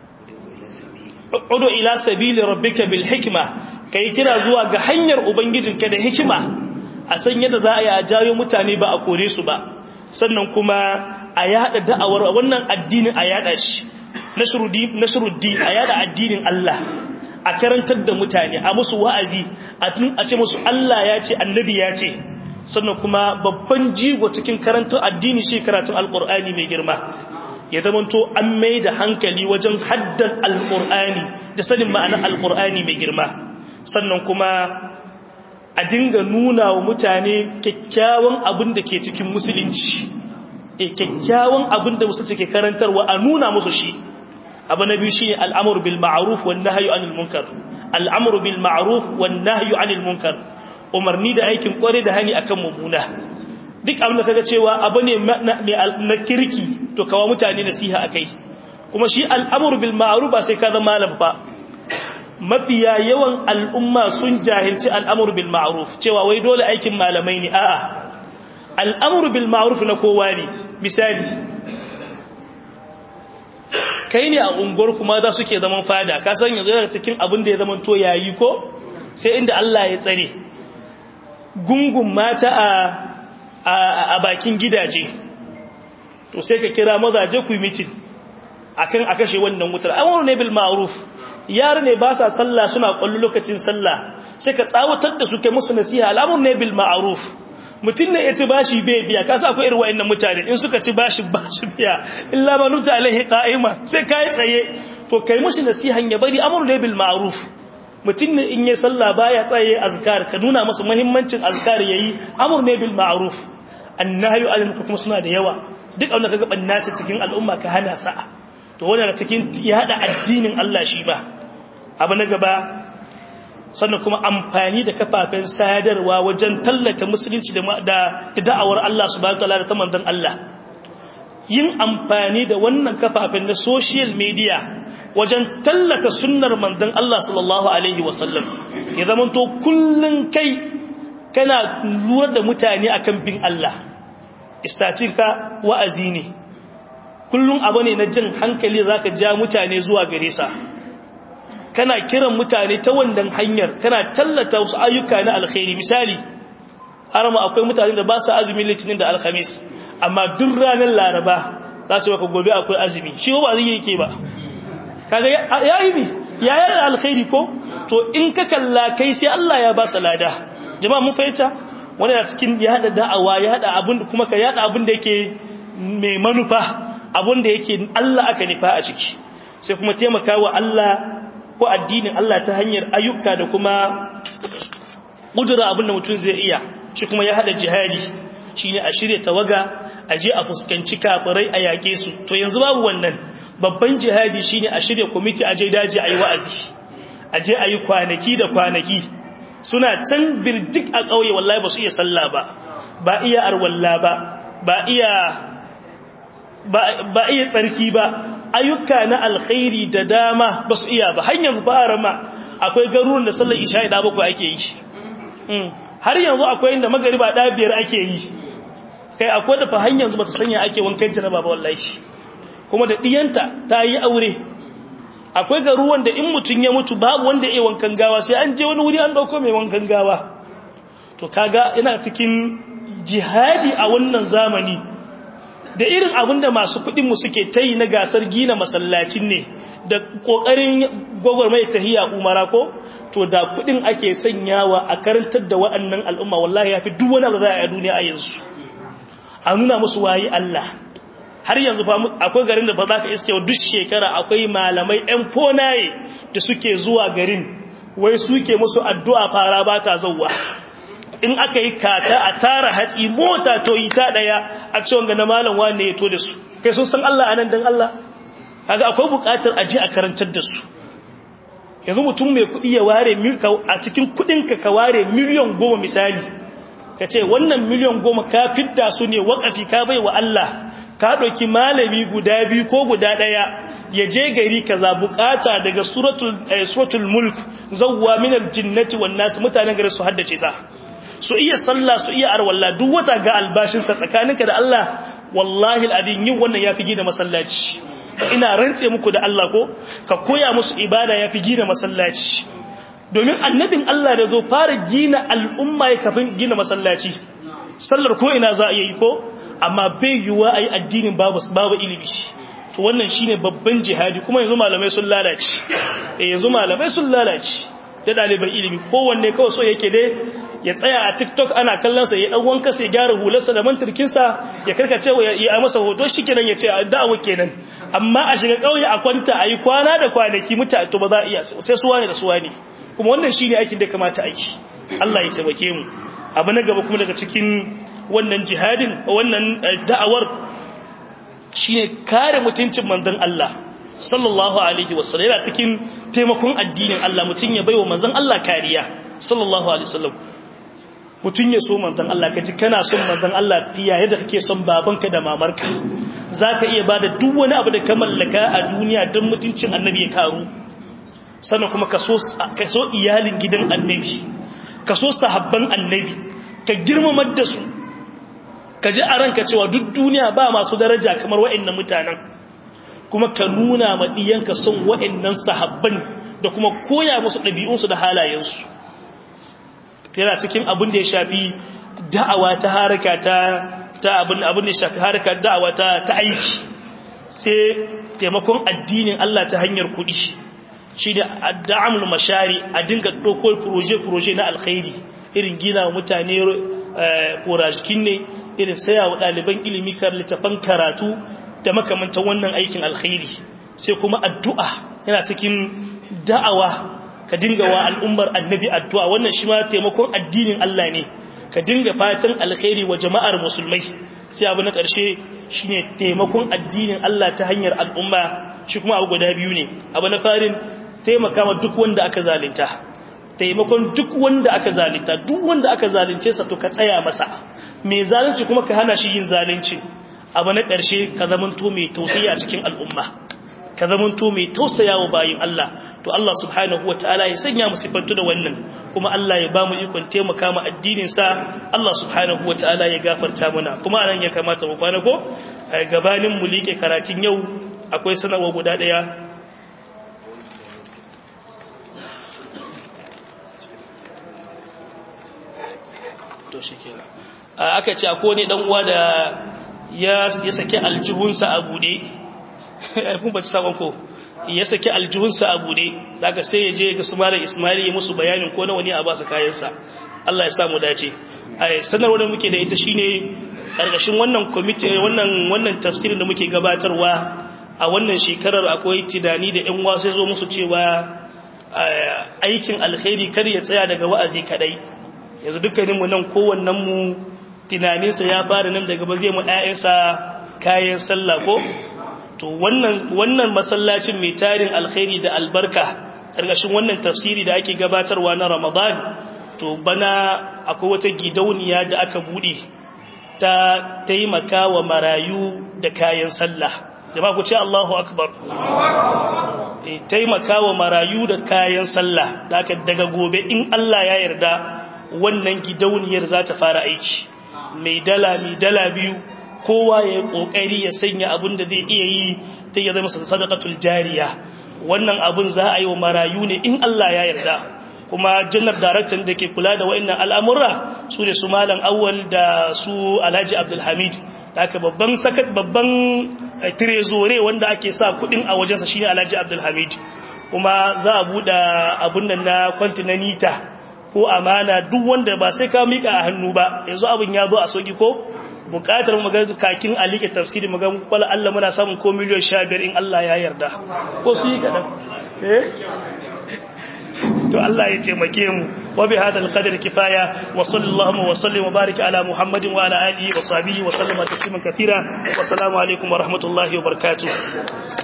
udu ila sabili rabbika bil hikma kai kira zuwa ga hanyar ubangijinka da hikima a san yadda za a yi a jayo mutane ba a kore su ba sannan kuma a yada da'awar wannan addinin a yada shi nashruddin a yada addinin Allah a karantar da mutane a musu wa'azi a ce musu Allah ya ce annabi ya ce sannan kuma babban jigo cikin karantar addini shi karatun alkur'ani mai girma ya zamanto an mai da hankali wajen haddan alkur'ani da sanin ma'anar alkur'ani mai girma sannan kuma a dinga nuna wa mutane kyakkyawan abin da ke cikin musulunci e kyakkyawan abin da musulunci ke karantarwa a nuna musu shi abu na biyu shi ne al'amur bil ma'aruf wa nahyu anil munkar al'amur bil ma'aruf wa nahyu anil munkar umarni da aikin kware da hani akan mummuna duk abin da kaga cewa abu ne na kirki to kawo mutane nasiha akai kuma shi al'amur bil ma'ruf ba sai ka zama malam ba mafiya yawan al'umma sun jahilci al'amur bil ma'ruf cewa wai dole aikin malamai ne a'a al'amur bil ma'ruf na kowa ne misali kai ne a unguwar kuma za suke zaman fada ka san yanzu daga cikin abin da ya zama to yayi ko sai inda Allah ya tsare gungun mata a a bakin gidaje to sai ka kira mazaje ku mitin akan a kashe wannan wutar amru ne bil ma'ruf yar ne ba sa sallah suna kullu lokacin sallah sai ka tsawatar da su kai musu nasiha al'amur ne bil ma'ruf mutum ne ya ci bashi bai biya ka sa akwai irin wa'annan mutane in suka ci bashi bashi biya illa manuta alaihi qa'ima sai kai tsaye to kai mushi nasihan ya bari amru ne bil ma'ruf mutum ne in yi sallah baya tsaye azkar ka nuna masa muhimmancin azkar yayi amur ne bil ma'ruf annahyu anil kuma suna da yawa duk abin da kaga banna ce cikin al'umma ka hana sa to wannan cikin ya hada addinin Allah shi ba abu na gaba sannan kuma amfani da kafafen sadarwa wajen tallata musulunci da da'awar Allah subhanahu wataala da ta manzon Allah yin amfani da wannan kafafen na social media wajen tallata sunnar manzon Allah sallallahu alaihi wasallam ya zamanto kullun kai kana lura da mutane akan bin Allah istatika wa'azi ne kullun abu ne na jin hankali zaka ja mutane zuwa gare sa kana kiran mutane ta wannan hanyar kana tallata wasu ayyuka na alkhairi misali har ma akwai mutane da ba su azumin litinin da alkhamis amma duk ranar laraba za su maka gobe akwai azumi shi ba zai yake ba kaga yayi ne yayi alkhairi ko to in ka kalla kai sai Allah ya ba sa lada jama'a mun fahimta wani da cikin ya hada da'awa ya hada abin kuma ka yada abin da yake mai manufa abin da yake Allah aka nufa a ciki sai kuma taimakawa Allah ko addinin Allah ta hanyar ayyuka da kuma ƙudura abinda mutum zai iya shi kuma ya haɗa jihadi shi ne a shirya tawaga a je a fuskanci kafirai a yaƙe su to yanzu babu wannan babban jihadi shi ne a shirya kwamiti a je daji a yi wa'azi a je a yi kwanaki da kwanaki suna can birdik a ƙauye wallahi ba su iya sallah ba ba iya arwalla ba ba iya ba iya tsarki ba ayyuka na alkhairi da dama ba su iya ba hanyar fara ma akwai garuruwan da sallar isha'i da bakwai ake yi har yanzu akwai inda magariba da biyar ake yi kai akwai da fa hanyar zuba ta sanya ake wankan jaraba ba wallahi kuma da diyanta ta yi aure akwai garuruwan da in mutum ya mutu babu wanda ya wankan gawa sai an je wani wuri an dauko mai wankan gawa to kaga ina cikin jihadi a wannan zamani da irin abin da masu kudinmu suke ta yi na gasar gina masallacin ne da ƙoƙarin gwagwarmai tahiya umara ko to da kudin ake sanyawa a karantar da waɗannan al'umma wallahi ya fi duk wani abu za a duniya a yanzu a nuna musu wayi Allah har yanzu fa akwai garin da ba za ka iske duk shekara akwai malamai ɗan fonaye da suke zuwa garin wai suke musu addu'a fara ba ta zauwa in aka yi kata a tara hatsi mota to yi ta daya a ciwon ga na malam wane ya to da su kai sun san Allah anan dan Allah kaga akwai bukatar a je a karantar da su yanzu mutum mai kuɗi ya ware a cikin kuɗin ka ka ware miliyan goma misali ka ce wannan miliyan goma ka fidda su ne wakafi ka bai wa Allah ka ɗauki malami guda biyu ko guda ɗaya ya je gari kaza bukata daga suratul mulk zawwa minal jinnati wan nas mutanen gari su haddace ta su iya sallah su iya arwalla duk wata ga albashinsa tsakaninka da Allah wallahi al'adin yin wannan ya fi gina masallaci ina rantse muku da Allah ko ka koya musu ibada ya fi gina masallaci domin annabin Allah da zo fara gina al'umma ya kafin gina masallaci sallar ko ina za a yi ko amma bai yiwuwa a yi addinin babu babu ilimi to wannan shine babban jihadi kuma yanzu malamai sun lalace eh yanzu malamai sun lalace da ɗaliban ilimi kowanne kawai so yake dai ya tsaya a tiktok ana kallon sa ya dan wanka sai gyara hularsa da mantirkin sa ya karkace ya yi masa hoto shikenan ya ce da'awa kenan amma a shiga kauye a kwanta ayi kwana da kwanaki muta to ba za a iya sai su wani da su wani kuma wannan shine aikin da kamata aiki Allah ya taimake mu abu na gaba kuma daga cikin wannan jihadin wannan da'awar shine kare mutuncin manzon Allah sallallahu alaihi wasallam yana cikin taimakon addinin Allah mutun ya baiwa manzon Allah kariya sallallahu alaihi wasallam mutun ya so manzon Allah kaji kana son manzon Allah fiya yadda kake son babanka da mamarka zaka iya bada duk wani abu da ka mallaka a duniya don mutuncin annabi ya karu sannan kuma ka so ka so iyalin gidan annabi ka so sahabban annabi ka girmamar da su ka ji a ranka cewa duk duniya ba masu daraja kamar wa'annan mutanen kuma ka nuna ma diyanka son wa'annan sahabban da kuma koya musu ɗabi'unsu da halayensu yana cikin abin da ya shafi da'awa ta haraka ta ta abin abin da ya shafi haraka da'awa ta ta aiki sai taimakon addinin Allah ta hanyar kuɗi shi da da'amul mashari a dinga ɗauko proje-proje na alkhairi irin gina mutane korajikin ne irin saya wa ɗaliban ilimi kar littafan karatu da makamantan wannan aikin alkhairi sai kuma addu'a yana cikin da'awa ka dinga wa al'ummar annabi addu'a wannan shi ma taimakon addinin Allah ne ka dinga fatan alkhairi wa jama'ar musulmai sai abu na ƙarshe shine taimakon addinin Allah ta hanyar al'umma shi kuma abu guda biyu ne abu na farin taimaka ma duk wanda aka zalunta taimakon duk wanda aka zalunta duk wanda aka zalunce sa to ka tsaya masa mai zalunci kuma ka hana shi yin zalunci abu na ƙarshe ka zamanto mai tausayi a cikin al'umma ka zamanto mai tausaya wa bayin Allah to Allah subhanahu wataala ya sanya mu sifantu da wannan kuma Allah ya bamu ikon taimaka mu addinin sa Allah subhanahu wataala ya gafarta mana kuma anan ya kamata mu kwana ko gabanin mu like karatun yau akwai sanarwa guda daya to shikenan aka ce akwai ne dan uwa da ya ya saki aljihunsa a bude kun ba ci sabon ko ya saki aljihunsa a bude daga sai ya je ga su malam Ismail ya musu bayanin ko nawa ne a ba su kayansa Allah ya sa mu dace ai sanarwar da muke da ita shine karkashin wannan committee wannan wannan tafsirin da muke gabatarwa a wannan shekarar akwai tidani da ƴan wasu zo musu cewa aikin alkhairi kar ya tsaya daga wa'azi kadai yanzu dukkanin mu nan kowannen mu tunaninsa ya fara nan daga ba zai mu ƴaƴansa kayan sallah ko to wannan wannan masallacin mai tarin alkhairi da albarka karkashin wannan tafsiri da ake gabatarwa na Ramadan to bana akwai wata gidauniya da aka bude ta taimaka wa marayu da kayan sallah jama'a ku ce Allahu akbar taimaka wa marayu da kayan sallah daga gobe in Allah ya yarda wannan gidauniyar za ta fara aiki mai dala mai dala biyu kowa ya kokari ya sanya abin da zai iya yi ta ya zama sadaqatul jariya wannan abun za a yi wa marayu ne in Allah ya yarda kuma janar daraktan da ke kula da wa'annan al'amurra su ne su malam awwal da su alhaji abdulhamid haka babban sakat babban trezore wanda ake sa kudin a wajensa shine alhaji abdulhamid kuma za a buɗe abun nan na kwantinanita ko amana duk wanda ba sai ka mika a hannu ba yanzu abin ya zo a soki ko bukatar mu ga kakin alike tafsiri mu ga kwala Allah muna samun ko miliyan 15 in Allah ya yarda ko su yi kadan eh to Allah ya taimake mu wa bi hadal qadri kifaya wa sallallahu wa sallim wa barik ala muhammadin wa ala alihi wa sahbihi wa sallama tasliman katira wa assalamu alaikum wa rahmatullahi wa barakatuh